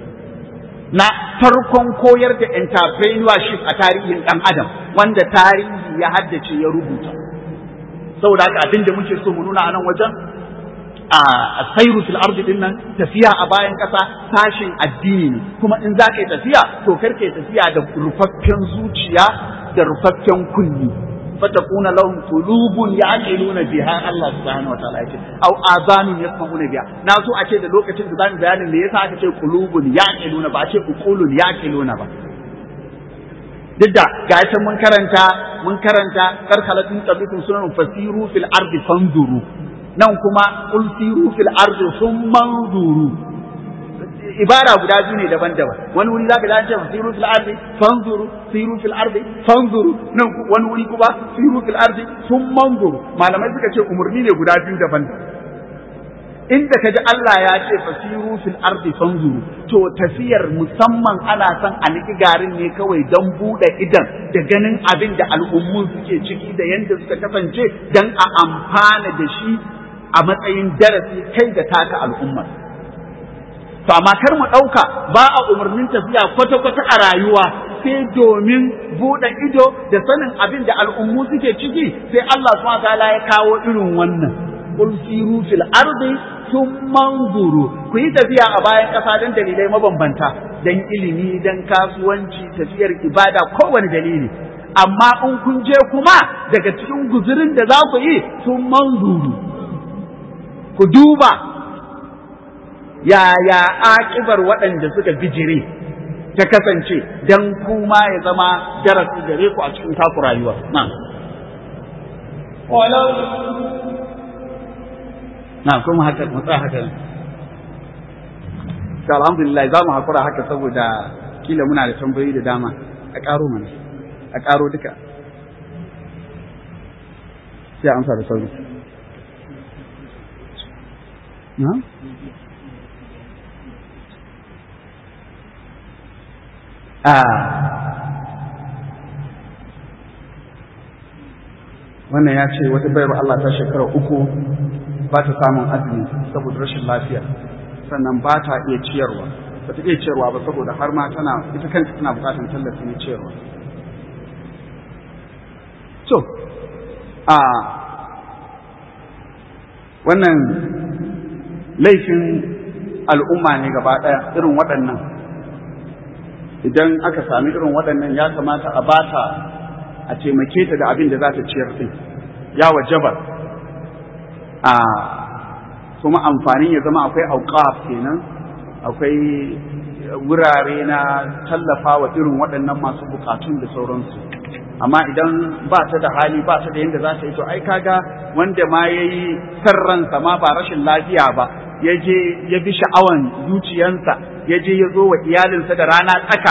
na farkon koyar da entrepreneurship a tarihin ɗan adam wanda tarihi ya haddace ya rubuta saboda haka abin da muke so mu nuna a nan wajen a sairu fil ardi din nan tafiya a bayan kasa sashin addini ne kuma in za ka yi tafiya to kar ka yi tafiya da rufaffen zuciya da rufaffen kunni fatakuna lahum qulubun ya'qiluna biha Allah subhanahu wa ta'ala yace aw azanun yasma'una biha na so a ce da lokacin da zamu bayanin me yasa aka ce qulubun ya'qiluna ba a ce uqulun ya'qiluna ba duk da ga ita mun karanta mun karanta karkalatin tabikum sunan fasiru fil ardi fanzuru nan kuma qul siru fil ardi thumma anzuru ibara guda biyu ne daban-daban wani wuri zaka ji an ce siru fil ardi fanzuru siru fil ardi fanzuru nan wani wuri kuma siru fil ardi thumma anzuru malamai suka ce umurni ne guda biyu daban-daban inda kaji Allah ya ce fasiru fil ardi fanzuru to tafiyar musamman ana son a niki garin ne kawai don buɗe idan da ganin abin da al'ummun suke ciki da yanda suka kasance don a amfana da shi a matsayin darasi kai da taka al'ummar to amma kar mu ɗauka ba a umarnin tafiya kwata-kwata a rayuwa sai domin buɗe ido da sanin abin da al'ummu suke ciki sai Allah subhanahu ta'ala ya kawo irin wannan qul siru fil ardi thumma anzuru ku yi tafiya a bayan ƙasa don dalilai mabambanta dan ilimi dan kasuwanci tafiyar ibada kowane dalili amma in kun je kuma daga cikin guzurin da za ku yi sun manzuru ku duba yaya aƙibar waɗanda suka bijire ta kasance don kuma ya zama darasi gare ku a cikin taku rayuwa na na kuma haka mutsa haka ta alhamdulillah za mu haƙura haka saboda kila muna da tambayoyi da dama a ƙaro mana a ƙaro duka sai amsa da sauri na? a wannan ya ce wata bayar Allah ta shekara uku ba ta samun azumi saboda rashin lafiya sannan ba ta iya ciyarwa ba ta iya ciyarwa ba saboda har ma tana ita kanta tana bukatar tallafi na ciyarwa to a wannan laifin al'umma ne gaba ɗaya irin waɗannan idan aka sami irin waɗannan ya kamata a bata a taimake ta da abin da za ta ciyar ɗin ya wajaba a kuma amfanin ya zama akwai auqaf kenan akwai wurare na tallafa wa irin waɗannan masu bukatun da sauransu amma idan ba ta da hali ba ta da yadda za ta yi to ai kaga wanda ma ya yi ransa ma ba rashin lafiya ba ya je ya bi sha'awan zuciyansa ya je ya zo wa iyalinsa da rana tsaka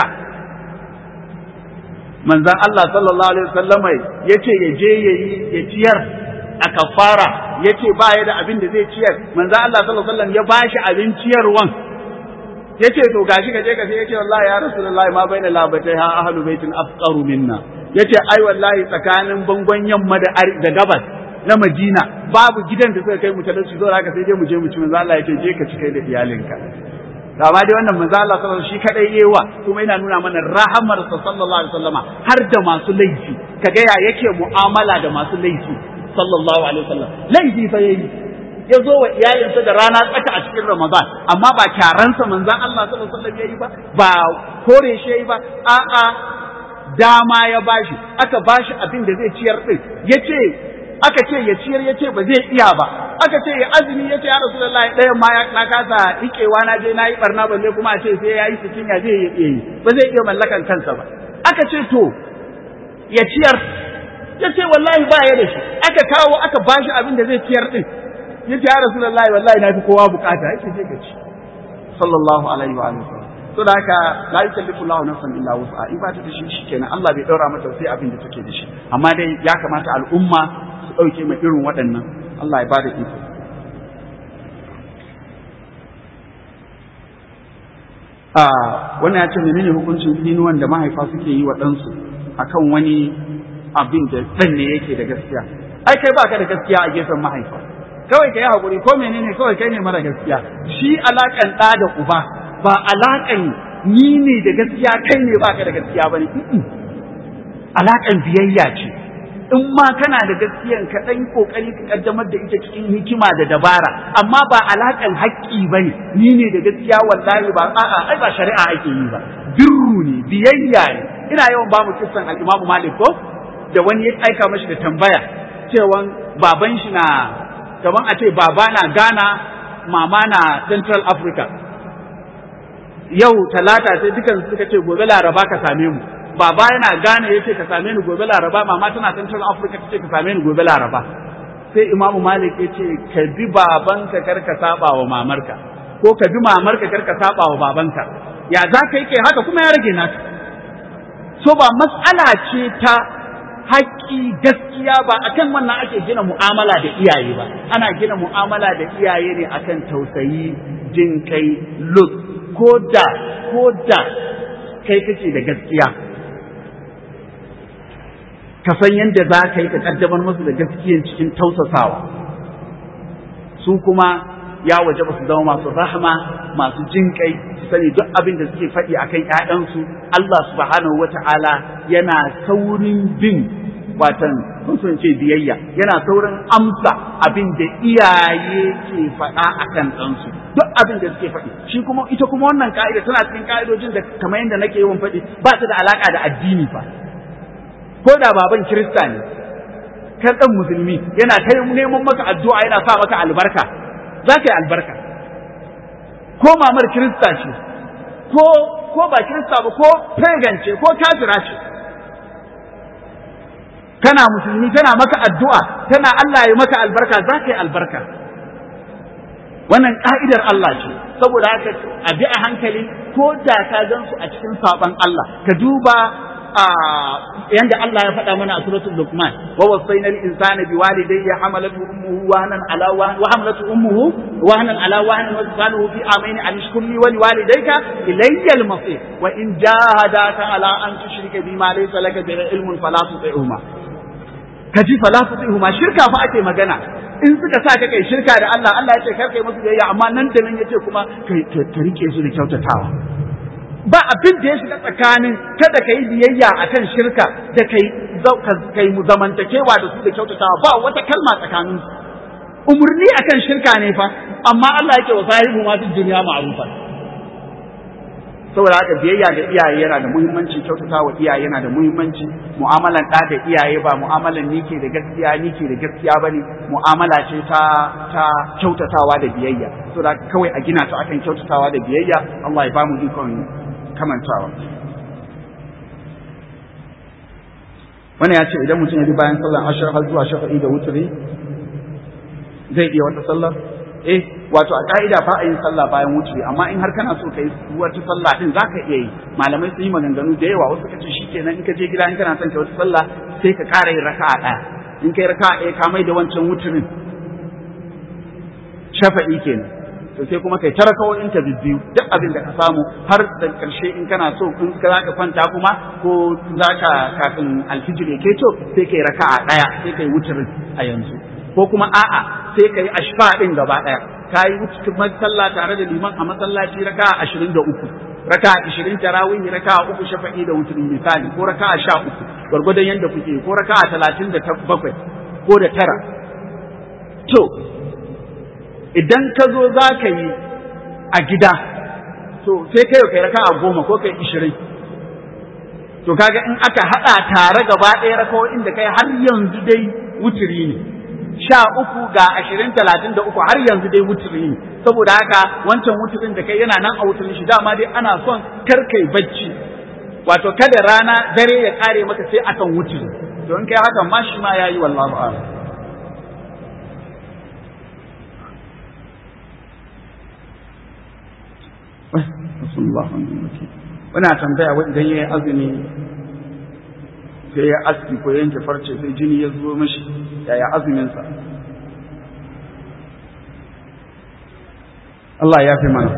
manzan Allah sallallahu alaihi wasallama ya ce ya je ya yi ya ciyar a kafara ya ce ba ya da abin da zai ciyar manzan Allah sallallahu alaihi wasallam ya ba shi abin ciyarwan ya ce to gashi ka je ka sai ya ce wallahi ya rasulullahi ma baina labatai ha ahlu baitin afqaru minna ya ce ai wallahi tsakanin bangon yamma da da gabas na Madina babu gidan da suka kai mu talauci zo haka sai dai mu je mu ci manzo Allah ya ce je ka ci kai da iyalinka da ma dai wannan manzo Allah sallallahu shi kadai yewa kuma yana nuna mana rahamar sa sallallahu alaihi wasallama har da masu laifi kaga ya yake mu'amala da masu laifi sallallahu alaihi wasallam laifi fa yayi ya zo wa iyalinsa da rana tsaka a cikin Ramadan amma ba kyaransa manzon Allah sallallahu alaihi wasallam yayi ba ba kore shi yayi ba a'a dama ya bashi aka bashi abin da zai ciyar din yace aka ce ya ciyar yace ba zai iya ba aka ce ya azumi yace ya rasulullahi ɗayan ma na kasa rikewa na je nayi barna balle kuma a ce sai yayi cikin ya zai iya yi ba zai iya mallakan kansa ba aka ce to ya ciyar yace wallahi ba ya da shi aka kawo aka bashi abin da zai ciyar din yace ya rasulullahi wallahi na fi kowa bukata yace je ka ci sallallahu alaihi wa sallam to da haka la yukallifu Allahu nafsan illa wus'a in ba ta da shi shikenan Allah bai daura mata sai abin da take da shi amma dai ya kamata al'umma su dauke mai irin waɗannan Allah ya bada iko a wannan ya ce menene hukuncin tsinuwan da mahaifa suke yi wa ɗansu akan wani abin da ɗan ne yake da gaskiya ai kai baka da gaskiya a gefen mahaifa kawai ka yi haƙuri ko menene kawai kai ne mara gaskiya shi alaƙan ɗa da uba ba alaƙan ni ne da gaskiya kai ne baka da gaskiya ba ne alaƙan biyayya ce in ma kana da gaskiyan ka ɗan ƙoƙari ka ƙaddamar da ita cikin hikima da dabara amma ba alaƙan haƙƙi ba ne ni ne da gaskiya wallahi ba a'a ai ba shari'a ake yi ba birru ne biyayya ne ina yawan ba mu kissan al-Imam Malik ko da wani ya aika mashi da tambaya cewa baban shi na kaman a ce baba na Ghana mama na Central Africa yau talata sai dukan suka ce gobe laraba ka same mu baba yana gane yace ka same ni gobe laraba mama tana central africa tace ka same ni gobe laraba sai imamu malik yace ka bi babanka kar ka saba wa mamarka ko ka bi mamarka kar ka saba wa babanka ya za ka yi kai haka kuma ya rage naka so ba mas'ala ce ta haƙƙi gaskiya ba akan wannan ake gina mu'amala da iyaye ba ana gina mu'amala da iyaye ne akan tausayi jin kai lut ko da ko da kai kake da gaskiya ka san yadda za ka yi ka kaddamar musu da gaskiyan cikin tausasawa su kuma ya waje ba su zama masu rahama masu jinƙai su sani duk abin da suke faɗi akan ƴaƴansu Allah subhanahu wata'ala yana saurin bin watan sun sun ce biyayya yana saurin amsa abin da iyaye ke faɗa akan ɗansu duk abin da suke faɗi shi kuma ita kuma wannan ka'ida tana cikin ka'idojin da kamar yadda nake yawan faɗi ba ta da alaka da addini fa ko da baban kirista ne kan ɗan musulmi yana ta neman maka addu'a yana sa maka albarka za ka yi albarka ko mamar kirista ce ko ko ba kirista ba ko pagan ce ko kafira ce kana musulmi tana maka addu'a tana Allah ya maka albarka za ka yi albarka wannan ka'idar Allah ce saboda haka a bi a hankali ko da ka gan su a cikin saban Allah ka duba yanda Allah ya faɗa mana a suratul Luqman wa wasayna al-insana biwalidayhi hamalathu ummuhu wahnan ala wahn wa hamalatu ummuhu wahnan ala wahn wa fisaluhu fi amaini an ishkur li wa liwalidayka ilayya al-masir wa in jahadaka ala an tushrika bima laysa laka bihi ilmun fala tuti'huma kaji fala tuti'huma shirka fa ake magana in suka sa ka kai shirka da Allah Allah ya ce kar kai musu biyayya amma nan da nan yace kuma ka rike su da kyautatawa ba abin da ya shiga tsakanin kada ka yi biyayya a kan shirka da ka yi zamantakewa da su da kyautatawa ba wata kalma tsakanin su umarni a kan shirka ne fa amma Allah yake wa sahibu ma duk duniya ma'rufa saboda haka biyayya da iyaye yana da muhimmanci kyautatawa iyaye yana da muhimmanci mu'amalan ɗa da iyaye ba mu'amalan ni ke da gaskiya ni ke da gaskiya bane mu'amala ce ta ta kyautatawa da biyayya saboda kawai a gina ta akan kyautatawa da biyayya Allah ya ba mu ikon kamantawa wani ya ce idan mutum ya bi bayan sallar ashar har zuwa shafa'i da wuturi zai iya wata sallar eh wato a ka'ida ba a yin sallah bayan wuturi amma in har kana so ka yi wata sallah din za ka iya yi malamai sun yi maganganu da yawa wasu ka ce shikenan in ka je gida in kana son ka wata sallah sai ka ƙara yin raka'a ɗaya in kai raka'a ɗaya ka mai da wancan wuturin shafa'i kenan to sai kuma kai tara kawai ta biyu duk abin da ka samu har da karshe in kana so in ka zaka kwanta kuma ko zaka kafin alfijir ya keto sai kai raka'a daya sai kai wutirin a yanzu ko kuma a'a sai kai ashfa din gaba daya kai wutar sallah tare da liman a masallaci raka'a 23 raka'a 20 tarawih raka'a uku shafa'i da wutirin misali ko raka'a 13 gwargwadon yanda kuke ko raka'a 37 ko da tara to idan ka zo za ka yi a gida to sai kai kai raka a goma ko kai ishirin to kaga in aka haɗa tare gaba ɗaya rakawoyin da kai har yanzu dai wuturi ne sha uku ga ashirin talatin da uku har yanzu dai wuturi ne saboda haka wancan wuturin da kai yana nan a wuturin shi dama dai ana son kar kai bacci wato kada rana dare ya kare maka sai akan wuturi to in kai haka ma shi ma yayi wallahu a'lam Wana tambaya wa idan ya yi azumi sai ya aski ko yanke farce sai jini ya zo mashi yaya azuminsa. Allah ya fi mana.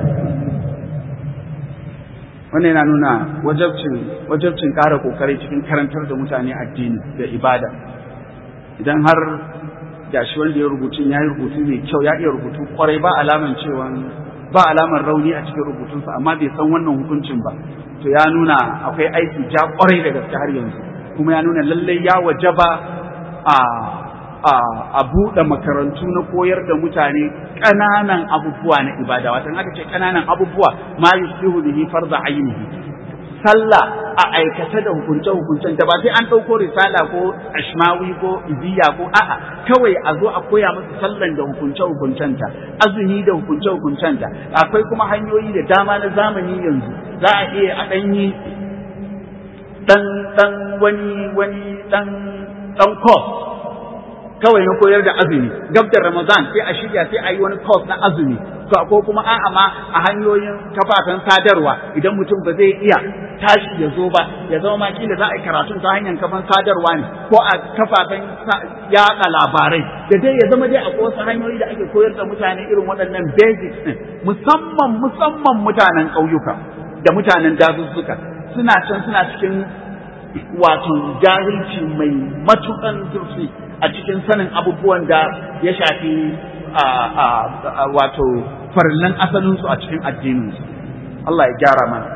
Wannan yana nuna wajabcin wajabcin ƙara ƙoƙari cikin karantar da mutane addini da ibada. Idan har gashi wanda ya rubutu ya yi rubutu mai kyau ya iya rubutu kwarai ba alaman cewa ba alamar rauni a cikin rubutunsa amma bai san wannan hukuncin ba to ya nuna akwai aiki ja kwarai da gaske har yanzu kuma ya nuna lallai ya wajaba a a a buɗe makarantu na koyar da mutane ƙananan abubuwa na ibada watan aka ce ƙananan abubuwa ma yusbihu bihi farza ainihi sallah a aikace da hukunce hukuncen da ba sai an ɗauko risala ko ashmawi ko iziya ko a'a kawai a zo a koya musu sallan da hukunce hukuncenta azumi da hukunce hukuncenta akwai kuma hanyoyi da dama na zamani yanzu za a iya a ɗan yi ɗan ɗan wani wani ɗan ɗan course kawai na koyar da azumi gab da ramadan sai a shirya sai a yi wani course na azumi ko kuma a'a ma a hanyoyin kafafen sadarwa idan mutum ba zai iya tashi ya zo ba ya zama ma kila za a yi karatun ta hanyar kafan sadarwa ne ko a kafafen yaɗa labarai da dai ya zama dai akwai wasu hanyoyi da ake koyar da mutane irin waɗannan basics ɗin musamman musamman mutanen ƙauyuka da mutanen dazuzzuka suna can suna cikin wato jahilci mai matuƙan zurfi a cikin sanin abubuwan da ya shafi wato farillan asalinsu a cikin addininsu Allah ya gyara mana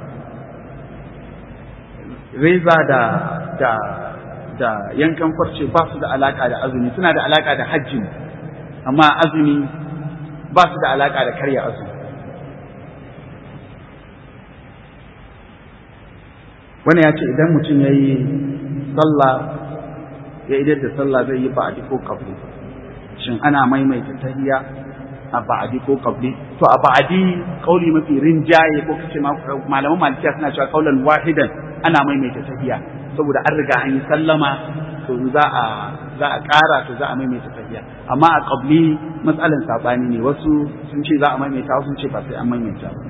reza da da da yankan farce ba su da alaka da azumi suna da alaka da hajji amma azumi ba su da alaka da karya azumi wani ya ce idan mutum ya yi sallah ya idar da sallah zai yi ba'adi ko kabli shin ana maimaita tahiyya a ba'adi ko kabli to a ba'adi kauli mafi rinjaye ko kace malaman malikiya suna cewa kaulan wahidan ana maimaita tahiyya saboda an riga an yi sallama to za a za a ƙara to za a maimaita tahiyya amma a kabli matsalan sabani ne wasu sun ce za a maimaita wasu sun ce ba sai an maimaita ba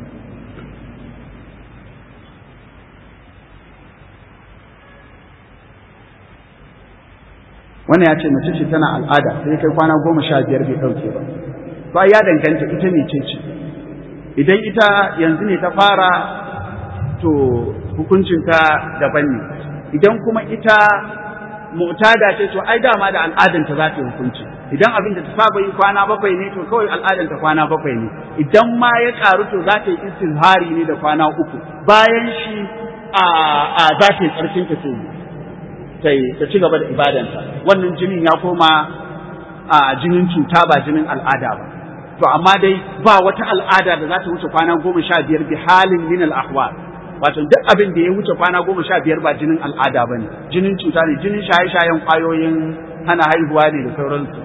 wannan ya ce mace ce tana al'ada sai kai kwana goma sha biyar bai ɗauke ba to ya danganta ita ne ce ce idan ita yanzu ne ta fara to hukuncinta daban ne idan kuma ita mu'tada ce to ai dama da al'adanta za ta yi hukunci idan abin da ta saba yi kwana bakwai ne to kawai al'adanta kwana bakwai ne idan ma ya karu to za ta yi istizhari ne da kwana uku bayan shi a za ta yi tsarkin ta sai ta ci gaba da ibadanta wannan jinin ya koma a jinin cuta ba jinin al'ada ba to amma dai ba wata al'ada da za ta wuce kwana goma sha biyar bi halin min al-ahwal wato duk abin da ya wuce kwana goma sha biyar ba jinin al'ada ba ne jinin cuta ne jinin shaye-shayen kwayoyin hana haihuwa ne da sauransu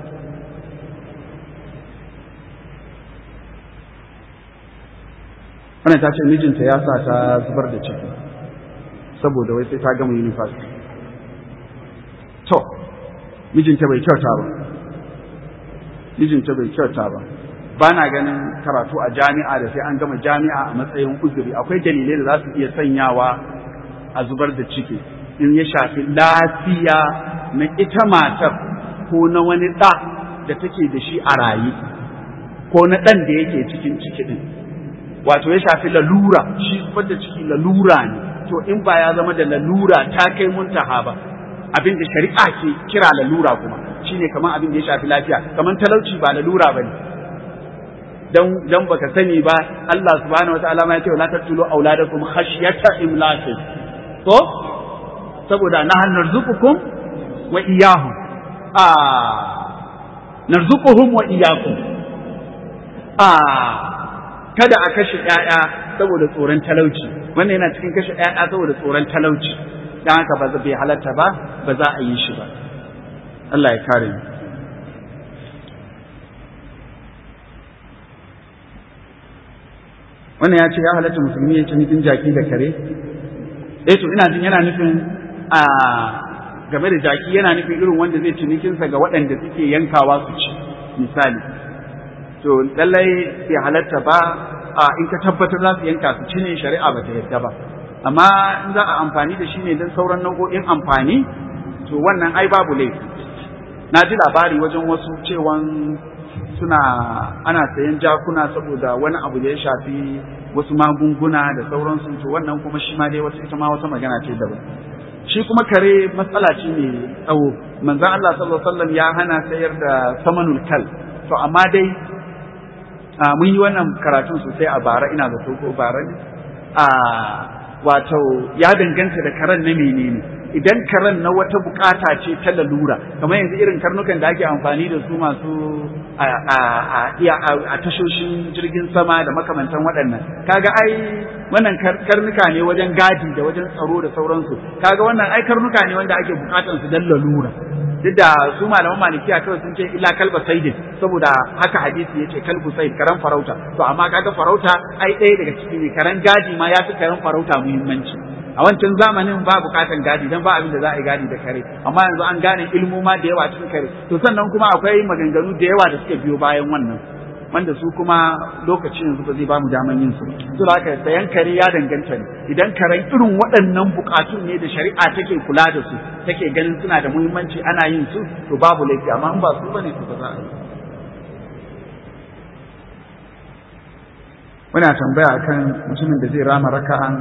wannan ta ce mijinta ya sa ta zubar da ciki saboda wai sai ta gama university to mijinta bai kyauta ba mijinta bai kyauta ba ba na ganin karatu a jami'a da sai an gama jami'a a matsayin uzuri akwai dalilai da za su iya sanyawa a zubar da ciki in ya shafi lafiya na ita matar ko na wani ɗa da take da shi a raye ko na ɗan da yake cikin ciki ɗin wato ya shafi lalura shi zubar da ciki lalura ne to in ba ya zama da lalura ta kai muntaha ba abin da shari'a ke kira lalura kuma shine kamar abin da ya shafi lafiya kamar talauci ba lalura ba ne dan dan baka sani ba Allah subhanahu wataala ma ya ce la taqtulu auladakum khashyata imlakin to saboda nahal narzuqukum wa iyyahum a narzuquhum wa iyyakum a kada a kashe ƴaƴa saboda tsoron talauci wannan yana cikin kashe ƴaƴa saboda tsoron talauci dan haka ba bai halatta ba ba za a yi shi ba Allah ya kare mu wannan ya ce ya halatta musulmi ya ci nufin jaki da kare eh to ina jin yana nufin a game da jaki yana nufin irin wanda zai ci nikinsa ga waɗanda suke yankawa su ci misali to lallai bai halatta ba a in ka tabbatar za su yanka su ci ne shari'a ba ta yadda ba amma in za a amfani da shi ne don sauran nau'o'in amfani to wannan ai babu laifi na ji labari wajen wasu cewan suna ana sayan jakuna saboda wani abu da ya shafi wasu magunguna da sauransu to wannan kuma shi ma dai wata ita ma wata magana ce daban shi kuma kare matsala ce ne tsawo manzon Allah sallallahu alaihi wasallam ya hana sayar da samanul kal to amma dai mun yi wannan karatun sosai a bara ina da ko bara ne a wato ya danganta da karen na menene idan karen na wata bukata ce ta lalura kamar yanzu irin karnukan da ake amfani da su masu a tashoshin jirgin sama da makamantan waɗannan kaga ai wannan karnuka ne wajen gadi da wajen tsaro da sauransu kaga wannan ai karnuka ne wanda ake bukatan su dan lalura duk da su malaman malikiya kawai sun ce illa kalba saidin saboda haka hadisi yace kalbu said karan farauta to amma kaga farauta ai ɗaya daga ciki ne karan gadi ma ya fi karan farauta muhimmanci a wancan zamanin ba bukatan gadi dan ba abin da za a yi gadi da kare amma yanzu an gane ilmoma da yawa cikin kare to sannan kuma akwai maganganu da yawa da suka biyo bayan wannan wanda su kuma lokacin yanzu ba zai ba mu daman yin su to da haka sayan kare ya danganta ne idan karen irin waɗannan bukatun ne da shari'a take kula da su take ganin suna da muhimmanci ana yin su to babu laifi amma in ba su bane to ba za a yi muna tambaya akan mutumin da zai rama raka'an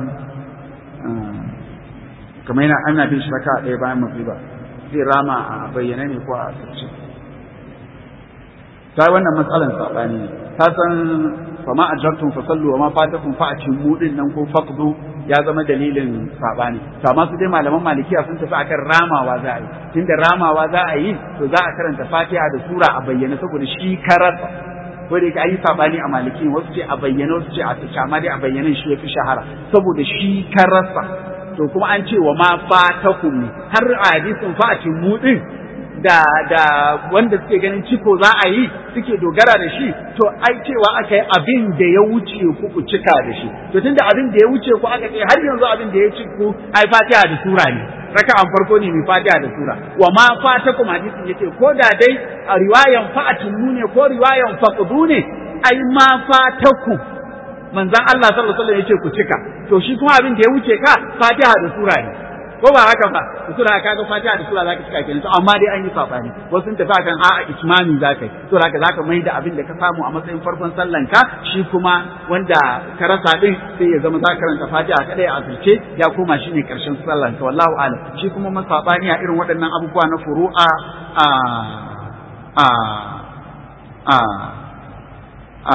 kamar yana ana bin shi raka'a ɗaya bayan magriba zai rama a bayyane ne ko a asirce ta wannan matsalan sabani ne ta san fama ajabtum fasallu wa ma fatakum fa atimmu din nan ko faqdu ya zama dalilin sabani to amma su dai malaman malikiya sun tafi akan ramawa za a yi tunda ramawa za a yi to za a karanta fatiha da sura a bayyana saboda shi karasa ko da yake an yi sabani a maliki wasu ce a bayyana wasu ce a fice amma dai a bayyanan shi ya fi shahara saboda shi karasa to kuma an ce wa ma fatakum ne har a hadisin fa atimmu din da da wanda suke ganin ciko za a yi suke dogara da shi to ai cewa aka yi abin da ya wuce ku ku cika da shi to tunda abin da ya wuce ku aka ce har yanzu abin da ya ci ku ai fatiha da sura ne raka'an farko ne mai fatiha da sura wa ma fatakum hadisin yace ko da dai a riwayan fa'atun ne ko riwayan faqdu ne ai ma fatakum manzon Allah sallallahu alaihi wasallam yace ku cika to shi kuma abin da ya wuce ka fatiha da sura ne ko ba haka ba da sura ka ga fatiha da sura zaka cika kenan to amma dai an yi sabani wasu sun tafi akan a'a ismami zaka yi to zaka zaka mai da abin da ka samu a matsayin farkon sallan ka shi kuma wanda ka rasa din sai ya zama zaka karanta fatiha kadai a asirce ya koma shine karshen sallan ka wallahu alam shi kuma man sabani a irin waɗannan abubuwa na furu'a a a a a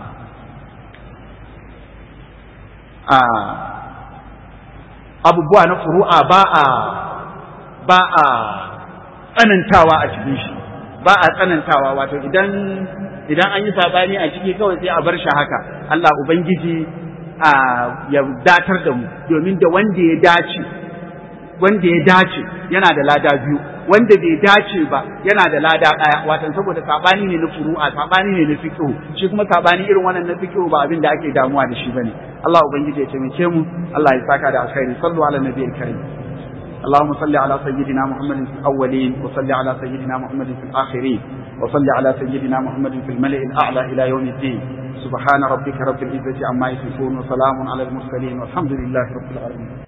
a abubuwa na furu'a ba a ba a tsanantawa a cikin shi ba a tsanantawa wato idan idan an yi sabani a ciki kawai sai a bar shi haka Allah ubangiji a ya datar da mu domin da wanda ya dace wanda ya dace yana da lada biyu wanda bai dace ba yana da lada ɗaya watan saboda sabani ne na furu'a sabani ne na fiqh shi kuma sabani irin wannan na fiqh ba abin da ake damuwa da shi bane Allah ubangiji ya taimake mu Allah ya saka da alkhairi sallu ala nabiyil karim اللهم صل على سيدنا محمد في الأولين وصل على سيدنا محمد في الآخرين وصل على سيدنا محمد في الملئ الأعلى إلى يوم الدين سبحان ربك رب العزة عما يصفون وسلام على المرسلين والحمد لله رب العالمين